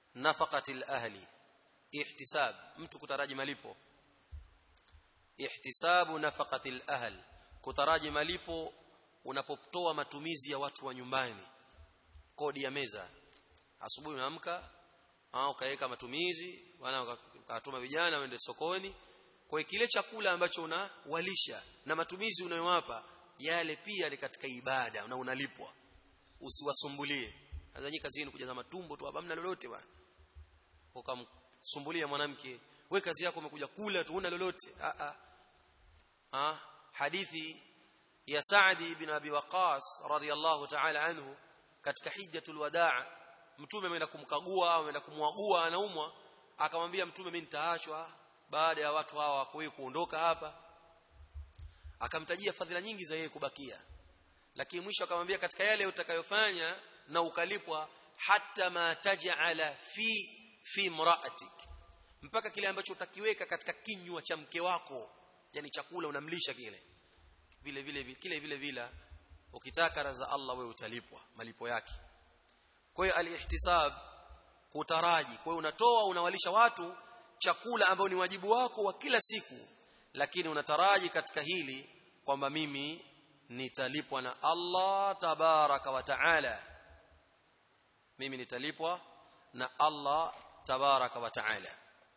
[SPEAKER 1] nafaqatil ahli ihtisab mtu kutaraji malipo ihtisabu nafaqatil ahl kutaraji malipo unapotoa matumizi ya watu wa nyumbani kodi ya meza asubuhi unaamka au kaweka matumizi wana ukatuma vijana waende sokoni kwa kile chakula ambacho unawalisha na matumizi unayowapa yale pia ni katika ibada na unalipwa usiwasumbulie azanyi kazini kujaza matumbo tu hapa mna lolote bwana ukamsumbulia mwanamke we kazi yako umekuja kula tu una lolote a a ah hadithi ya Saadi ibn Abi Waqas radhiyallahu ta'ala anhu katika hijjatul wadaa mtume ameenda kumkagua au ameenda kumwagua anaumwa akamwambia mtume mimi nitaachwa baada ya watu hawa kwa kuondoka hapa akamtajia fadhila nyingi za yeye kubakia lakini mwisho akamwambia katika yale utakayofanya na ukalipwa hata ma taj'ala fi fi mra'atik mpaka kile ambacho utakiweka katika kinywa cha mke wako yani chakula unamlisha kile vile vile kile vile vile ukitaka raza Allah wewe utalipwa malipo yake kwa hiyo alihtisab kutaraji kwa hiyo unatoa unawalisha watu chakula ambao ni wajibu wako wa kila siku lakini unataraji katika hili kwamba mimi nitalipwa na Allah tabaraka wa taala mimi nitalipwa na Allah tabaraka wa taala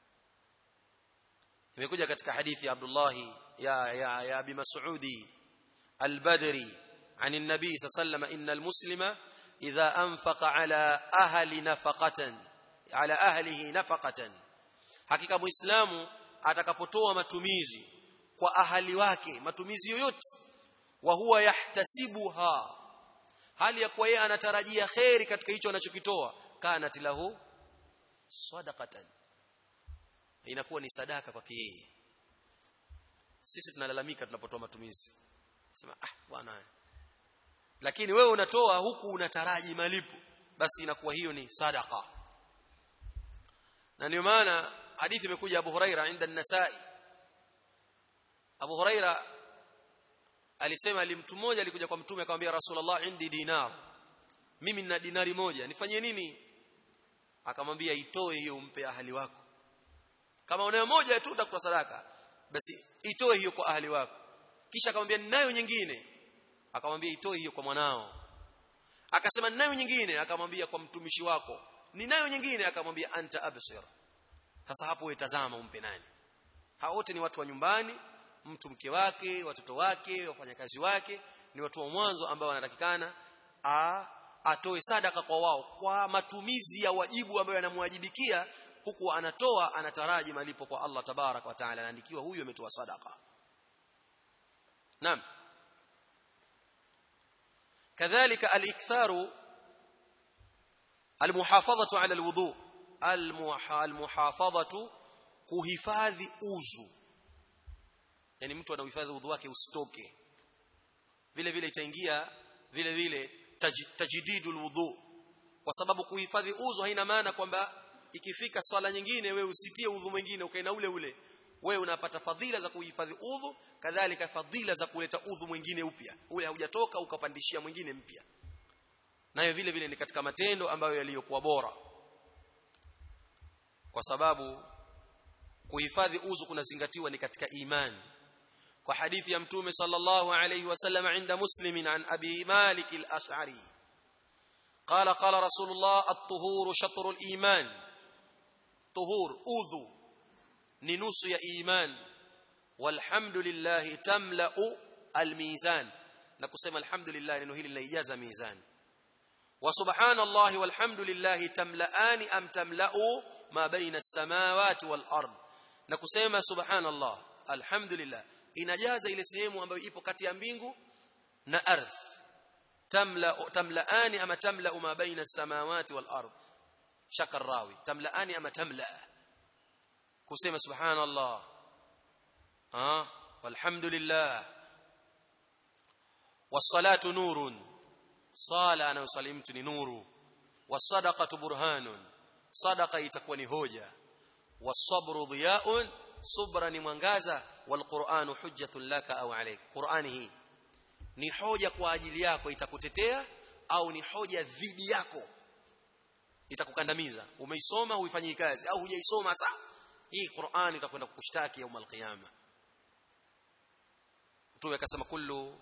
[SPEAKER 1] imekuja katika hadithi ya Abdullah ya ya, ya Abi Mas'udi al-Badri عن النبي صلى الله عليه وسلم إن المسلم إذا أنفق على أهل نفقة على أهله نفقة hakika muislamu atakapotoa matumizi kwa ahali wake matumizi yoyote wa huwa yahtasibuha hali ya kuwa yeye anatarajia khairi katika hicho anachokitoa kanat lahu sadaqatan inakuwa ni sadaka kwake yeye sisi tunalalamika tunapotoa matumizi sema ah bwana lakini wewe unatoa huku unataraji malipo basi inakuwa hiyo ni sadaqa na ndio maana hadithi imekuja Abu Huraira inda an-Nasa'i Abu Huraira alisema mtu mmoja alikuja kwa mtume akamwambia Rasulullah indi dinar mimi nina dinari moja nifanyie nini akamwambia itoe hiyo umpe ahali wako kama unayo moja tu utakutoa sadaka basi itoe hiyo kwa ahali wako kisha akamwambia ninayo nyingine akamwambia itoe hiyo kwa mwanao akasema ninayo nyingine akamwambia kwa mtumishi wako ninayo nyingine akamwambia anta absir sasa hapo wewe tazama umpe nani hao wote ni watu wa nyumbani mtu mke wake watoto wake wafanyakazi wake ni watu wa mwanzo ambao wanatakikana atoe sadaka kwa wao kwa matumizi ya wajibu ambayo yanamwajibikia huku anatoa anataraji malipo kwa Allah tabarak wa taala anaandikiwa huyu ametoa sadaka naam كذلك الاكثار المحافظه على الوضوء المحافظه kuhifadhi uzu yani mtu anahifadhi udhu wake usitoke vile vile itaingia vile vile taj, tajdidul wudu kwa sababu kuhifadhi udhu haina maana kwamba ikifika swala nyingine wewe usitie udhu mwingine ukae na ule ule wewe unapata fadhila za kuhifadhi udhu kadhalika fadhila za kuleta udhu mwingine upya ule haujatoka ukapandishia mwingine mpya nayo vile vile ni katika matendo ambayo yaliyokuwa bora kwa sababu kuhifadhi udhu kunazingatiwa ni katika imani kwa hadithi ya mtume sallallahu alayhi wasallam inda muslimin an abi malik al-ash'ari قال قال رسول الله الطهور شطر الإيمان طهور أذو ننوس يا إيمان والحمد لله تملأ الميزان نقسم الحمد لله لأنه هي لإجازة ميزان وسبحان الله والحمد لله تملأان أم تملأ ما بين السماوات والأرض نقسم سبحان الله الحمد لله inajaza ile sehemu ambayo ipo kati ya mbingu na ardhi tamla tamlaani ama tamla ma baina as-samawati wal ard shaka rawi tamlaani ama tamla kusema subhanallah ah walhamdulillah was-salatu nurun sala anayosali mtu ni nuru was-sadaqatu burhanun sadaqa itakuwa ni hoja was-sabru dhiyaun subra ni mwangaza wal-qur'anu hujjatun laka au alayk qur'ani hii ni hoja kwa ajili yako itakutetea au ni hoja dhidi yako itakukandamiza umeisoma huifanyii kazi au hujaisoma sa hii Qur'an itakwenda kukushtaki yaum alqiyama mtume akasema kullu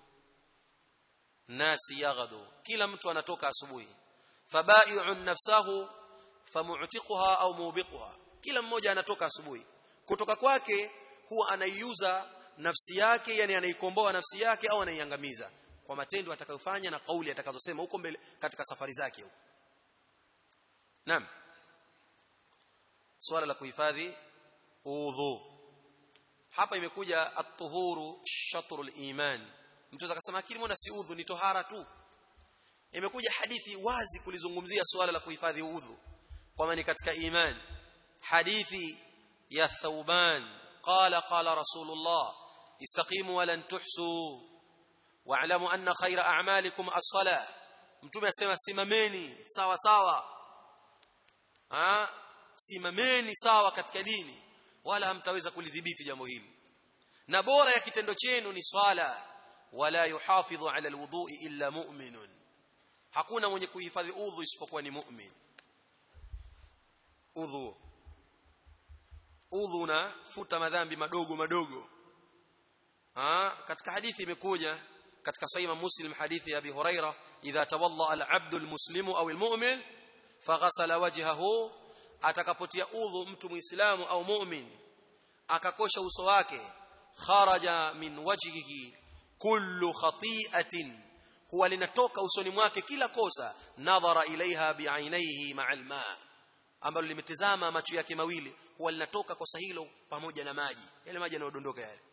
[SPEAKER 1] nasi yaghdu kila mtu anatoka asubuhi fabai'un nafsahu famu'tiquha au mubiquha kila mmoja anatoka asubuhi kutoka kwake huwa anaiuza nafsi yake yani anaikomboa nafsi yake au anaiangamiza kwa matendo atakayofanya na kauli atakazosema huko mbele katika safari zake huko Naam. Swala la kuhifadhi udhu. Hapa imekuja at-tuhuru shatrul iman. Mtu akasema akili mbona si udhu ni tohara tu. Imekuja hadithi wazi kulizungumzia swala la kuhifadhi udhu. Kwamba ni katika iman. Hadithi ya Thauban qala qala Rasulullah istaqimu wa lan tuhsu wa'lamu anna khayra a'malikum as-salah. Mtume asema simameni sawa sawa ha, simameni sawa katika dini wala hamtaweza kulidhibiti jambo hili na bora ya kitendo chenu ni swala wala yuhafidhu ala alwudhu'i illa mu'minun hakuna mwenye kuhifadhi udhu isipokuwa ni mu'min udhu udhu na futa madhambi madogo madogo ha, katika hadithi imekuja katika sahih muslim hadithi ya abi huraira idha tawalla al-abdu al-muslimu au al-mu'min faghasala wajhahu atakapotia udhu mtu muislamu au mu'min akakosha uso wake kharaja min wajhihi kullu khati'atin huwa linatoka usoni mwake kila kosa nadhara ilaiha bi'ainaihi ma'al ma ambalo limetazama macho yake mawili huwa linatoka kosa hilo pamoja na maji yale maji yanayodondoka yale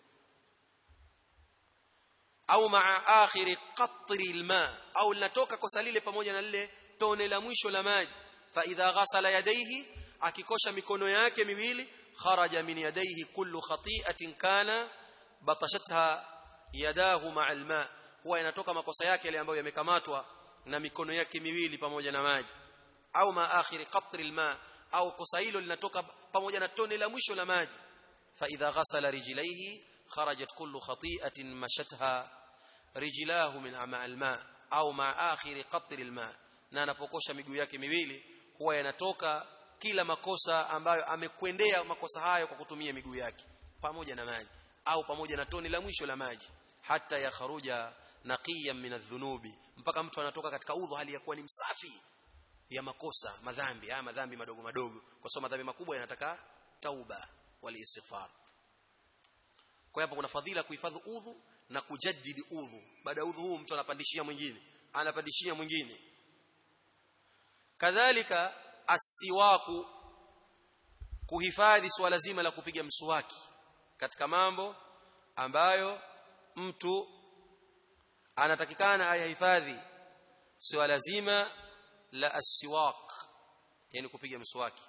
[SPEAKER 1] au ma'a akhiri qatri alma au linatoka kosa lile pamoja na lile tone la mwisho la maji fa idha ghasala yadayhi akikosha mikono yake miwili kharaja min yadayhi kullu khati'atin kana batashatha yadahu ma'a alma huwa yanatoka makosa yake yale ambayo yamekamatwa na mikono yake miwili pamoja na maji au ma akhiri qatri alma au kosa hilo linatoka pamoja na tone la mwisho la maji fa idha ghasala rijlaihi kharajat kullu khati'atin mashatha rijlahu min ma'a alma au ma akhiri qatri alma na anapokosha miguu yake miwili huwa yanatoka kila makosa ambayo amekwendea makosa hayo kwa kutumia miguu yake pamoja na maji au pamoja na toni la mwisho la maji hata yakharuja naqiyan min adh-dhunubi mpaka mtu anatoka katika udhu hali ya kuwa ni msafi ya makosa madhambi haya madhambi madogo madogo kwa sababu madhambi makubwa yanataka tauba wal istighfar kwa hapo kuna fadhila kuhifadhi udhu na kujaddidi udhu baada ya udhu huu mtu anapandishia mwingine anapandishia mwingine kadhalika asiwaku kuhifadhi swala zima la kupiga mswaki katika mambo ambayo mtu anatakikana ayahifadhi swala zima la asiwak yani kupiga mswaki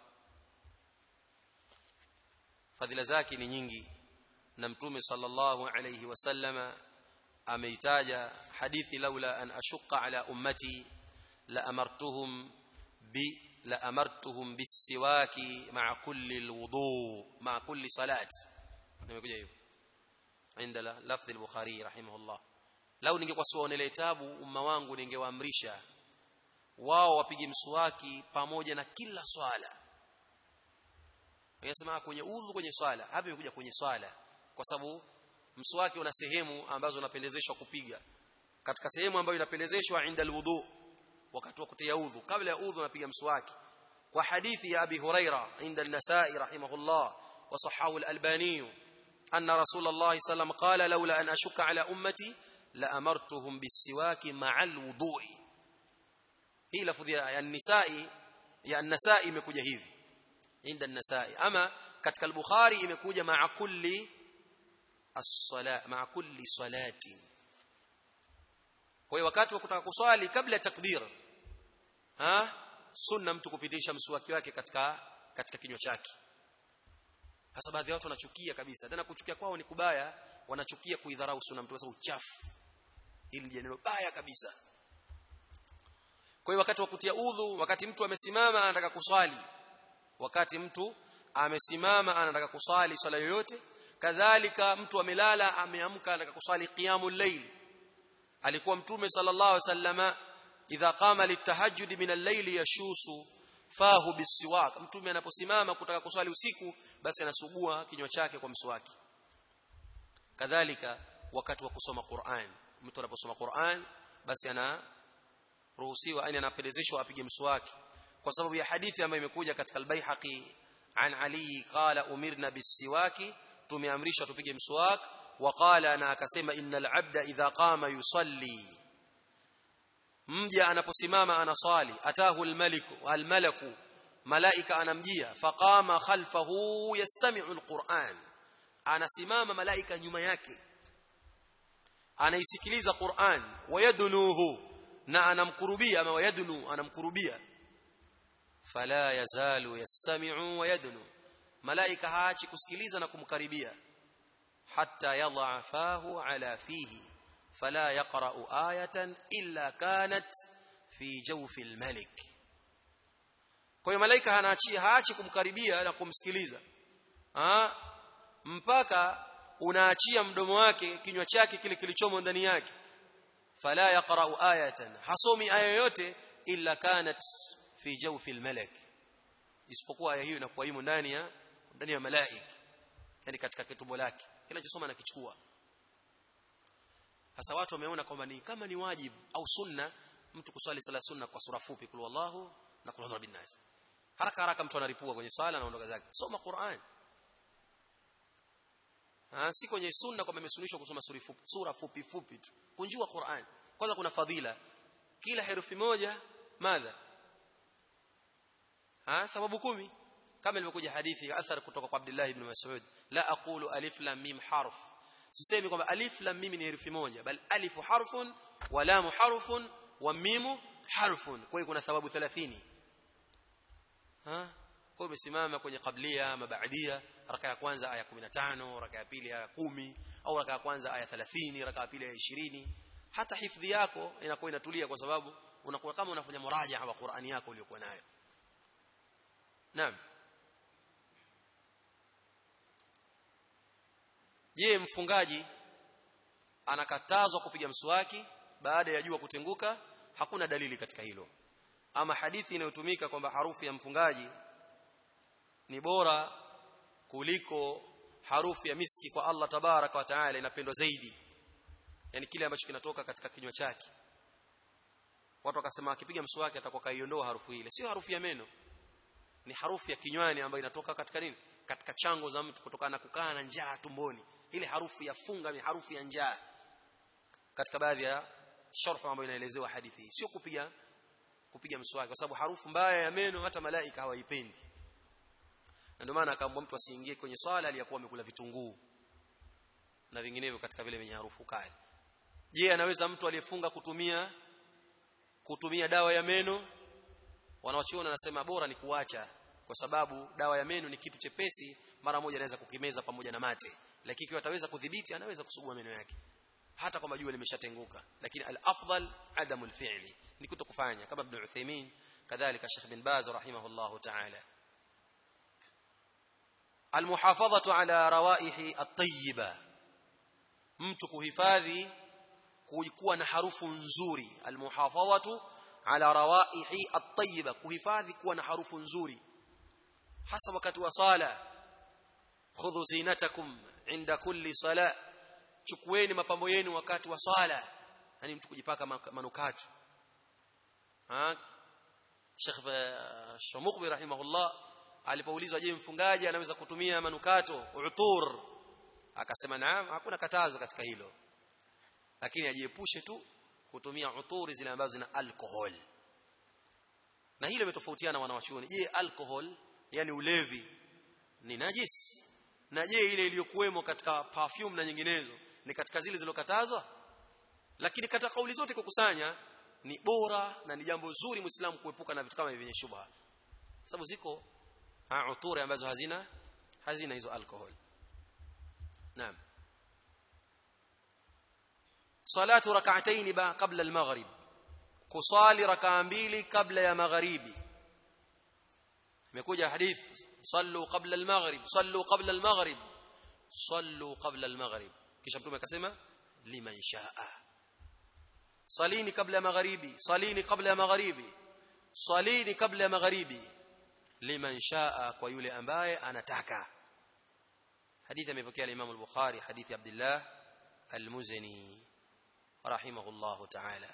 [SPEAKER 1] fadhila zake ni nyingi na mtume sallallahu alayhi wasallama ameitaja hadithi laula an ashqa ala ummati la amartuhum bi la amartuhum bisiwaki ma'a kulli alwudu ma'a kulli salat nimekuja hivyo inda lafdhi al-bukhari rahimahullah lau ningekuwa siwaonele tabu umma wangu ningewaamrisha wao wapige mswaki pamoja na kila swala Wanasema kwenye udhu kwenye swala hapa imekuja kwenye swala kwa sababu mswaki una sehemu ambazo unapendezeshwa kupiga katika sehemu ambayo inapendezeshwa inda alwudu wakati wa kutia udhu kabla ya udhu unapiga mswaki kwa hadithi ya abi huraira inda an-nasa'i rahimahullah wa sahahu al-albani anna rasulullah sallam qala laula an ashukka ala ummati la amartuhum bisiwaki ma'a al-wudu'i hii lafudhi ya an-nisa'i ya an-nasa'i imekuja hivi inda an-nasa'i ama katika al-bukhari imekuja ma'a kulli as-sala ma'a kulli salatin kwa hiyo wakati wa kutaka kuswali kabla ya takbir ha sunna mtu kupitisha mswaki wake katika katika kinywa chake hasa baadhi ya watu wanachukia kabisa tena kuchukia kwao ni kubaya wanachukia kuidharau sunna mtu sababu uchafu hili ni neno baya kabisa kwa hiyo wakati wa kutia udhu wakati mtu amesimama anataka kuswali wakati mtu amesimama anataka kuswali swala yoyote kadhalika mtu amelala ameamka anataka kuswali qiyamul layl alikuwa mtume sallallahu alaihi wasallama idha qama litahajjud min al-layl yashusu fahu bisiwak mtume anaposimama kutaka kuswali usiku basi anasugua kinywa chake kwa mswaki kadhalika wakati wa kusoma Qur'an mtu anaposoma Qur'an basi ana ruhusiwa yani anapendezeshwa apige mswaki kwa sababu ya hadithi ambayo imekuja katika al-Baihaqi an Ali qala umirna bisiwaki tumeamrishwa tupige mswaki waqala na akasema innal abda idha qama yusalli mja anaposimama anasali atahu almaliku almalaku malaika anamjia faqama khalfahu yastami'u alquran anasimama malaika nyuma yake anaisikiliza Qur'an wayadnuhu na anamkurubia ama wayadnu anamkurubia fala yazalu yastami'u wayadnu malaika haachi kusikiliza na kumkaribia hatta yadha fahu ala fihi fala yaqra'u ayatan illa kanat fi jawfi almalik kwa hiyo malaika hanaachia haachi kumkaribia na kumsikiliza ha? mpaka unaachia mdomo wake kinywa chake kile kilichomo ndani yake fala yaqra'u ayatan hasomi aya yoyote illa kanat fi jawfi almalak isipokuwa aya hiyo inakuwa imo ndani ya ndani ya malaika yani katika kitubo lake kinachosoma na kichukua sasa watu wameona kwamba ni kama ni wajibu au sunna mtu kuswali sala sunna kwa sura fupi kul wallahu na kul rabbin nas haraka haraka mtu anaripua kwenye swala anaondoka zake soma Qur'an Ah, si kwenye sunna kwamba imesunishwa kusoma sura fupi, sura fupi fupi tu. Kunjua Qur'an. Kwanza kuna fadhila. Kila herufi moja madha? Ah, thawabu kumi. Kama ilivyokuja hadithi ya athar kutoka kwa Abdullah ibn Mas'ud, la aqulu alif lam mim harf. Sisemi kwamba alif lam mim ni herufi moja, bal alifu harfun wa lam harfun wa mimu harfun. Kwa hiyo kuna thawabu 30. Ha? Kwa hiyo umesimama kwenye qablia ama baadia raka ya kwanza aya 15 raka ya pili aya 10 au raka ya kwanza aya 30 raka ya pili aya 20 hata hifadhi yako inakuwa inatulia kwa sababu unakuwa kama unafanya murajaha wa Qur'ani yako uliyokuwa nayo Naam Je mfungaji anakatazwa kupiga mswaki baada ya jua kutenguka hakuna dalili katika hilo ama hadithi inayotumika kwamba harufu ya mfungaji ni bora kuliko harufu ya miski kwa Allah tabaraka wa taala inapendwa zaidi yani kile ambacho kinatoka katika kinywa chake watu wakasema akipiga mswaki atakuwa kaiondoa harufu ile sio harufu ya meno ni harufu ya kinywani ambayo inatoka katika nini katika chango za mtu kutokana na kukaa na njaa tumboni ile harufu ya funga ni harufu ya njaa katika baadhi ya sharh ambayo inaelezewa hadithi hii sio kupiga kupiga mswaki kwa sababu harufu mbaya ya meno hata malaika hawaipendi na ndio maana akaambwa mtu asiingie kwenye swala aliyakuwa amekula vitunguu na vinginevyo katika vile vyenye harufu kali je anaweza mtu aliyefunga kutumia kutumia dawa ya meno wanaochiona nasema bora ni kuacha kwa sababu dawa ya meno ni kitu chepesi mara moja anaweza kukimeza pamoja na mate lakini ikiwa ataweza kudhibiti anaweza kusugua meno yake hata kama jua limeshatenguka lakini al-afdal adamu al-fi'li ni kutokufanya kama ibn Uthaymeen kadhalika Sheikh bin Baz rahimahullahu ta'ala المحافظه على روائح الطيبه mtu kuhifadhi kuwa na harufu nzuri almuhafadhatu ala rawaihi at-tayyiba kuhifadhi kuwa na harufu nzuri hasa wakati wa sala khudhu zinatakum inda kulli sala chukueni mapambo yenu wakati wa sala yani mtu kujipaka manukato ha Sheikh Shamuqbi rahimahullah alipoulizwa je mfungaji anaweza kutumia manukato utur akasema naam hakuna katazo katika hilo lakini ajiepushe tu kutumia uturi zile ambazo zina alcohol na hilo imetofautiana wanawachuoni je alcohol yani ulevi ni najis na je ile iliyokuwemo katika perfume na nyinginezo ni katika zile zilizokatazwa lakini katika kauli zote kukusanya ni bora na ni jambo zuri muislamu kuepuka na vitu kama hivi vyenye shubha sababu ziko ha uturi ambazo hazina hazina hizo alcohol naam salatu rak'atayn ba qabla al-maghrib kusali rak'a mbili kabla ya magharibi imekuja hadith sallu qabla al-maghrib sallu qabla al-maghrib sallu qabla al-maghrib kisha mtume akasema liman shaa salini kabla ya magharibi salini kabla ya magharibi salini kabla ya magharibi liman shaa kwa yule ambaye anataka hadithi amepokea al-Imam al-Bukhari hadithi Abdullah al-Muzani rahimahullahu ta'ala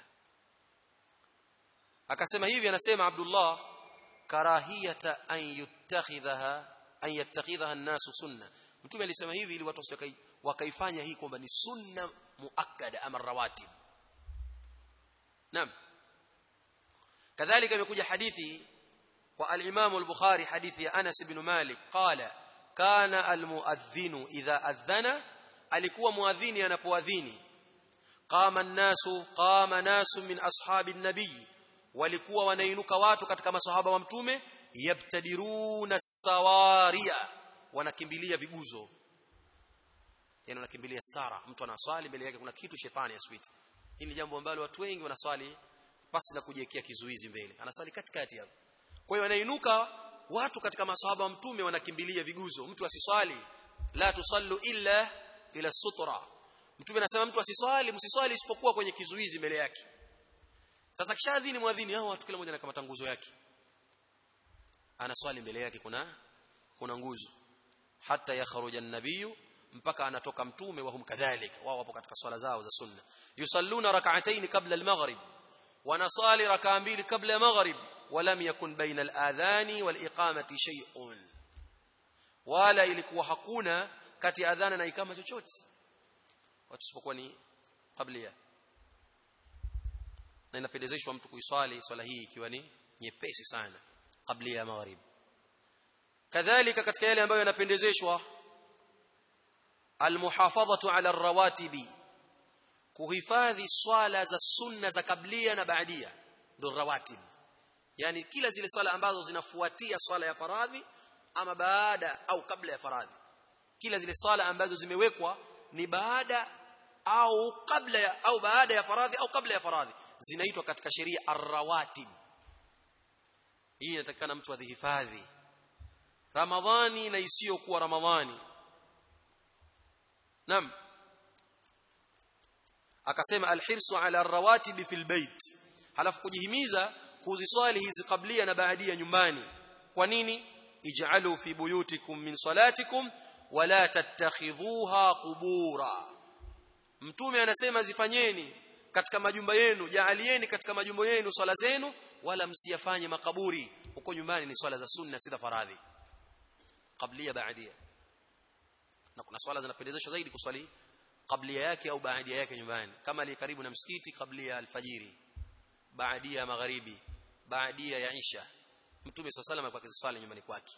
[SPEAKER 1] akasema hivi anasema Abdullah karahiyata an yuttakhidhaha an yattakhidhaha an-nasu sunna mtume alisema hivi ili watu wakaifanya hii kwamba ni sunna muakkada ama rawatib naam kadhalika imekuja hadithi kwa al-Imam al-Bukhari hadithi ya Anas ibn Malik qala kana al-muadhdhinu idha adhana alikuwa muadhini anapoadhini qama an-nasu qama nasu min ashabi an-nabiy walikuwa wanainuka watu katika masahaba wa mtume yabtadiruna sawaria wanakimbilia viguzo yani wanakimbilia stara mtu anaswali mbele yake kuna kitu shetani aswiti hili ni jambo ambalo watu wengi wanaswali pasi na kujiwekea kizuizi mbele anaswali katikati hapo kwa hiyo wanainuka watu katika masahaba wa mtume wanakimbilia viguzo mtu asiswali la tusallu illa ila sutra mtume anasema mtu asiswali msiswali isipokuwa kwenye kizuizi mbele yake sasa kishadhini mwadhini hao watu kila mmoja na kama tanguzo yake anaswali mbele yake kuna kuna nguzo hata yakhruja an-nabiyyu mpaka anatoka mtume wa hum kadhalika wao wapo katika swala zao za sunna yusalluna rak'atayn qabla al-maghrib wanasali rak'a mbili kabla ya maghrib ولم يكن بين الاذان والاقامه شيء wala ilikuwa hakuna kati ya adhana na ikama chochote watu sipokuwa ni qablia na inapendezeshwa mtu kuiswali swala hii ikiwa ni nyepesi sana qablia ya maghrib kadhalika katika yale ambayo yanapendezeshwa almuhafadhatu ala arrawatibi kuhifadhi swala za sunna za kablia na baadia ndo rawatib yani kila zile swala ambazo zinafuatia swala ya faradhi ama baada au kabla ya faradhi kila zile swala ambazo zimewekwa ni baada au kabla ya au baada ya faradhi au kabla ya faradhi zinaitwa katika sheria arrawatib hii inatakikana mtu adhihifadhi ramadhani na isiyokuwa ramadhani nam akasema alhirsu ala arrawatib fil bait halafu kujihimiza kuziswali hizi kablia na baadia nyumbani kwa nini ij'alu fi buyutikum min salatikum wala tattakhidhuha qubura mtume anasema zifanyeni katika majumba yenu jaalieni katika majumba yenu swala zenu wala msiyafanye makaburi huko nyumbani ni swala za sunna si za faradhi kablia baadia na kuna swala zinapendezeshwa zaidi kuswali kablia yake au baadia yake nyumbani kama ali karibu na msikiti kablia alfajiri baadia ya magharibi baadia ya isha mtume swalla sallam alikuwa akiswali nyumbani kwake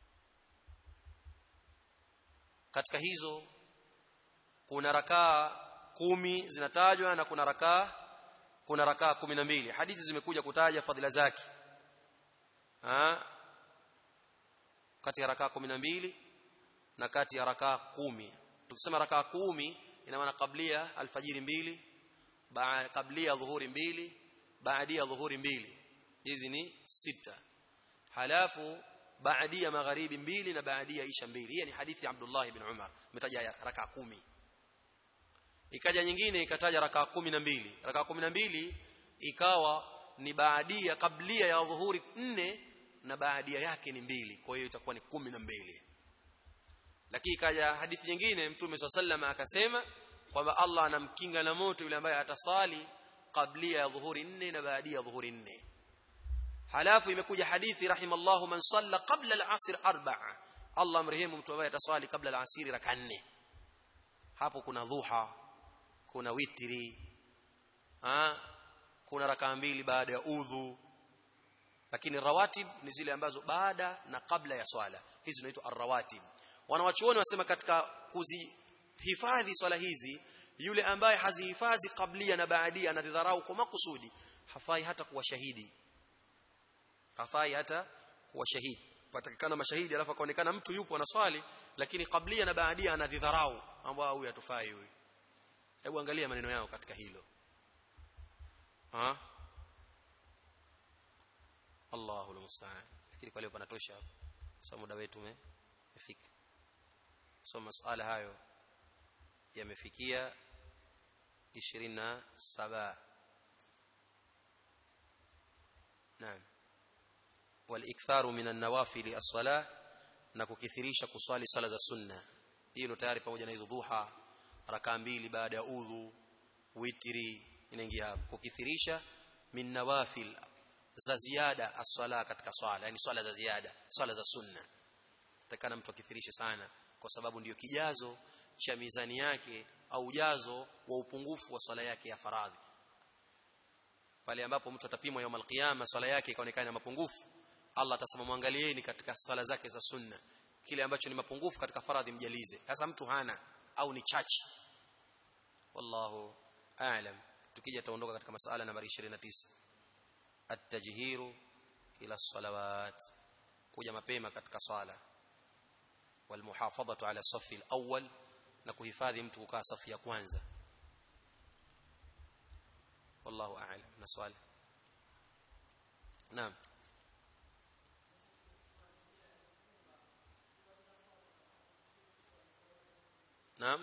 [SPEAKER 1] katika hizo kuna rakaa kumi zinatajwa na kuna rakaa kuna rakaa kumi na mbili hadithi zimekuja kutaja fadhila zake ha? kati ya rakaa kumi na mbili na kati ya rakaa kumi tukisema rakaa kumi ina maana kablia alfajiri mbili kablia dhuhuri mbili baadia dhuhuri mbili hizi ni sita halafu baadia magharibi mbili na baadia isha mbili hii ni hadithi ya Abdullah ibn Umar umetaja rakaa kumi ikaja nyingine ikataja rakaa kumi na mbili rakaa kumi na mbili ikawa ni baadia kablia ya dhuhuri nne na baadia yake ni mbili kwa hiyo itakuwa ni kumi na mbili lakini ikaja hadithi nyingine mtume swalla sallama akasema kwamba Allah anamkinga na moto yule ambaye atasali kablia ya dhuhuri nne na baadia ya dhuhuri nne halafu imekuja hadithi rahimallahu man salla qabla al-asr arba'a Allah mrehemu mtu ambaye ataswali kabla al-asr raka nne hapo kuna dhuha kuna witri ha kuna raka mbili baada ya udhu lakini rawatib ni zile ambazo baada na kabla ya swala hizi zinaitwa arrawatib wanawachuoni wasema katika kuzihifadhi swala hizi yule ambaye hazihifadhi kablia na baadia anadharau kwa makusudi hafai hata kuwa shahidi hafai hata kuwa shahidi patakikana mashahidi alafu akaonekana mtu yupo anaswali lakini kablia na baadia anadhidharau ambao huyu hatufai huyu hebu angalia maneno yao katika hilo ha Allahu almusta'an fikiri kwa leo panatosha hapo so muda wetu umefika so masala hayo yamefikia 27 naam waliktharu minan nawafili as-salah na kukithirisha kuswali sala za sunna hiyo ndio tayari pamoja na hizo dhuha rakaa mbili baada ya udhu witri inaingia hapo kukithirisha min nawafil za ziada as-sala katika swala yani swala za ziada swala za sunna takana mtu akithirishe sana kwa sababu ndiyo kijazo cha mizani yake au ujazo wa upungufu wa swala yake ya faradhi pale ambapo mtu atapimwa yawm al-qiyama swala yake ikaonekana na mapungufu Allah atasema mwangalieni katika swala zake za sunna kile ambacho ni mapungufu katika faradhi mjalize sasa mtu hana au ni chache wallahu a'lam tukija taondoka katika masala nambari 29 at-tajhiru ila salawat kuja mapema katika swala walmuhafadhatu ala safi al-awwal na kuhifadhi mtu kukaa safu ya kwanza wallahu a'lam na swali naam naam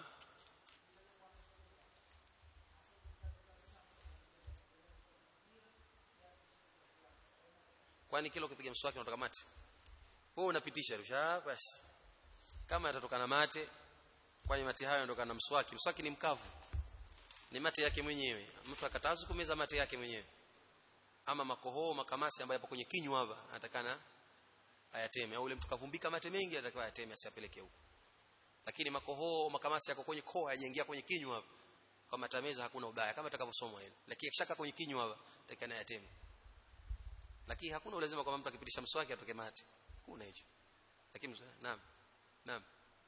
[SPEAKER 1] kwani kila ukipiga mswaki unatoka mate wewe unapitisha rusha basi kama yatatoka na mate kwani mate hayo yanatoka na mswaki mswaki ni mkavu ni mate yake mwenyewe mtu akatazu kumeza mate yake mwenyewe ama makohoo makamasi ambayo yapo kwenye kinywa hapa anatakana ayateme au ule mtu kavumbika mate mengi anatakiwa ayateme asiyapeleke huko lakini makohoo makamasi yako kwenye koo hayajaingia kwenye kinywa hapa kama tameza hakuna ubaya kama atakavyosomwa hilo lakini akishaka kwenye kinywa hapa atakana ayateme lakini hakuna ulazima kwamba mtu akipitisha mswaki atoke mate hakuna hicho lakini naam naam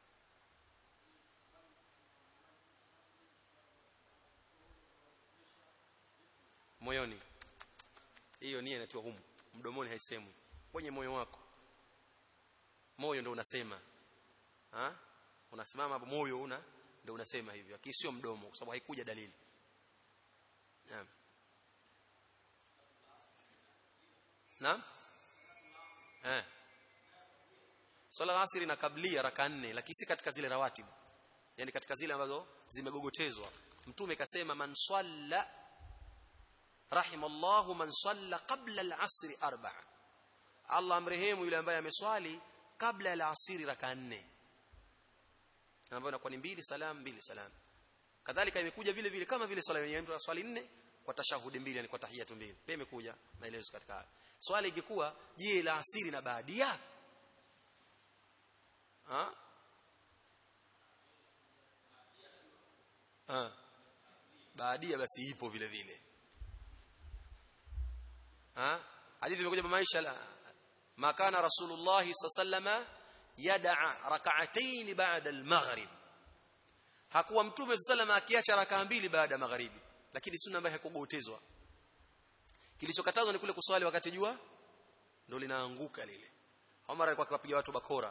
[SPEAKER 1] moyoni hiyo nia inatiwa humu mdomoni haisemwi kwenye moyo wako moyo ndio unasema ha unasimama hapo moyo una ndio unasema hivyo lakini sio mdomo kwa sababu haikuja dalili naam naam eh swala la asiri na kablia raka nne lakini si katika zile rawatibu yani katika zile ambazo zimegogotezwa mtume kasema man swalla rahimallahu man salla qabla al-asr arba'a Allah amrehemu yule ambaye ameswali kabla ya al-asiri raka nne ambayo inakuwa ni mbili salam mbili salam kadhalika imekuja vile vile kama vile swala yenyewe mtu swali nne kwa tashahudi mbili yani kwa tahiyatu mbili pia imekuja maelezo katika hayo swali ingekuwa je la asiri na baadia ha ha baadia basi ipo vile vile ha hadithi imekuja kwa maisha la makana rasulullah sallallahu yad'a rak'atayn ba'da al-maghrib hakuwa mtume sallallahu akiacha rakaa mbili baada ya magharibi lakini sunna ambayo hakugotezwa kilichokatazwa ni kule kuswali wakati jua ndio linaanguka lile Umar alikuwa akiwapiga watu bakora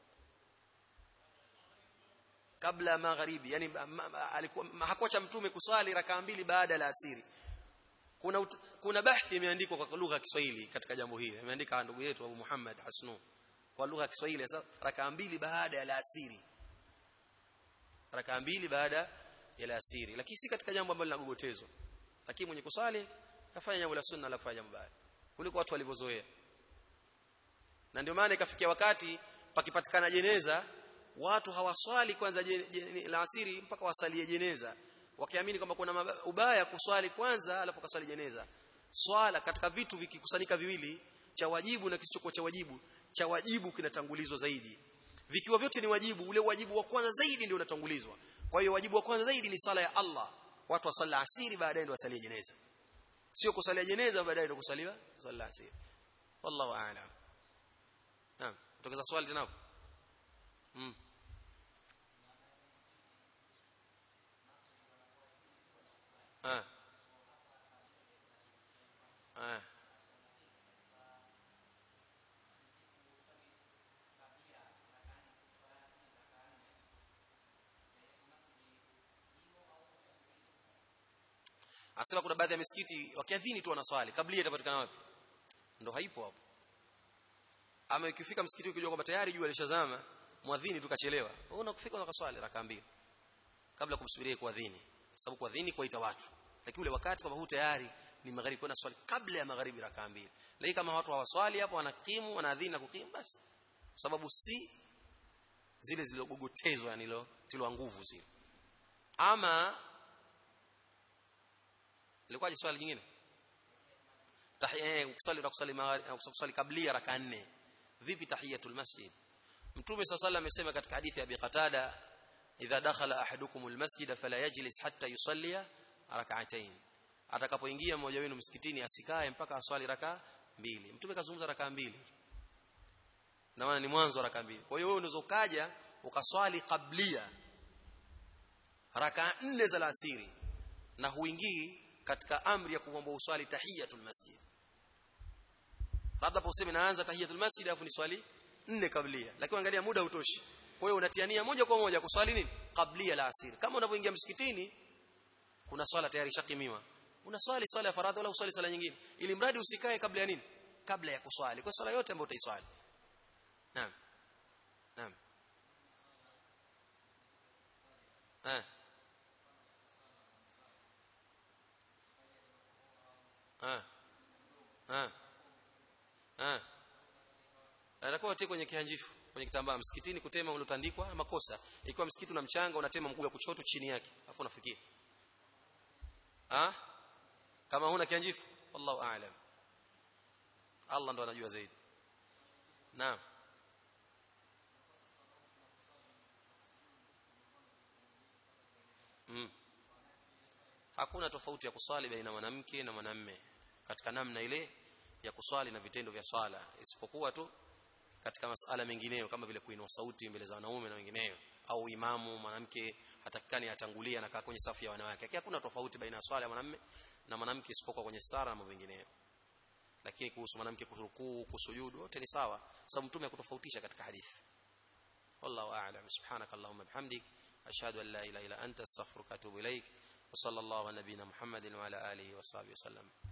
[SPEAKER 1] kabla magharibi yani alikuwa hakuacha mtume kuswali rakaa mbili baada ya asiri kuna kuna bahthi imeandikwa kwa lugha ya Kiswahili katika jambo hili imeandika ndugu yetu Abu Muhammad Hasnu kwa lugha ya Kiswahili sasa rakaa mbili baada ya asiri rakaa mbili baada ya alasiri lakini si katika jambo ambalo linagogotezwa lakini mwenye kusali kafanya jambo la sunna la kufanya jambo baya kuliko watu walivyozoea na ndio maana ikafikia wakati pakipatikana jeneza watu hawaswali kwanza la asiri mpaka wasalie jeneza wakiamini kwamba kuna ubaya kuswali kwanza alafu kaswali jeneza swala katika vitu vikikusanyika viwili cha wajibu na kisichokuwa cha wajibu cha wajibu kinatangulizwa zaidi vikiwa vyote ni wajibu ule wajibu wa kwanza zaidi ndio unatangulizwa kwa hiyo wajibu wa kwanza zaidi ni sala ya Allah watu wasalla asiri baadaye ndio wasalie jeneza sio kusalia jeneza baadaye ndio kusaliwa sala asiri wallahu a'lam naam tokeza swali tena hapo mm. ah ah Anasema kuna baadhi ya misikiti wakiadhini tu wanaswali kabla itapatikana wapi? Ndio haipo hapo. Ama ikifika msikiti ukijua kwamba tayari jua lishazama, mwadhini tukachelewa. Wewe unakufika unakaswali raka mbili kabla kumsubiria kuadhini. Sababu kuadhini kuita watu. Lakini ule wakati kwamba huu tayari ni magharibi kuna swali kabla ya magharibi rakaa mbili lakini kama watu hawaswali hapo wanakimu wanaadhini na kukimu basi sababu si zile zilizogogotezwa yani lo tilwa nguvu zile ama ilikuwaje swali jingine tahiyya kusali kusali kusali kabla raka nne vipi tahiyatul masjid mtume swalla sallam amesema katika hadithi ya Abi Qatada idha dakhala ahadukum almasjid fala yajlis hatta yusalli rak'atayn atakapoingia mmoja wenu msikitini asikae mpaka aswali raka mbili mtume kazungumza raka mbili na maana ni mwanzo wa raka mbili kwa hiyo wewe unaweza ukaja ukaswali kablia raka nne za alasiri na huingii katika amri ya kuomba uswali tahiyatul masjid labda useme naanza tahiyatul masjid alafu ni swali nne kablia lakini angalia muda utoshi kwa hiyo unatiania moja kwa moja kuswali nini kablia la asiri kama unapoingia msikitini kuna swala tayari shakimiwa unaswali swala ya faradhi wala uswali swala nyingine ili mradi usikae kabla ya nini kabla ya kuswali kwa swala yote ambayo utaiswali naam naam eh ah ah ah anakuwa tie kwenye kihanjifu kwenye kitambaa msikitini kutema uliotandikwa makosa ikiwa msikiti una mchanga unatema mguu wa kushoto chini yake afu unafikia ah kama huna kihanjifu wallahu aalam Allah ndo anajua zaidi naam mm. hakuna tofauti ya kuswali baina mwanamke na mwanamme katika namna ile ya kuswali na vitendo vya swala isipokuwa tu katika masala mengineyo kama vile kuinua sauti mbele za wanaume na wengineyo au imamu mwanamke hatakikani atangulia anakaa kwenye safu ya wanawake lakini hakuna tofauti baina ya swala ya mwanamme na mwanamke isipokuwa kwenye stara na mambo mengineyo lakini kuhusu mwanamke kurukuu kusujudu wote ni sawa sababu mtume hakutofautisha katika hadithi wallahu a'lam subhanakallahumma bihamdik ashhadu an la ilaha illa anta astaghfiruka wa atubu ilaik وصلى الله على نبينا محمد وعلى اله وصحبه وسلم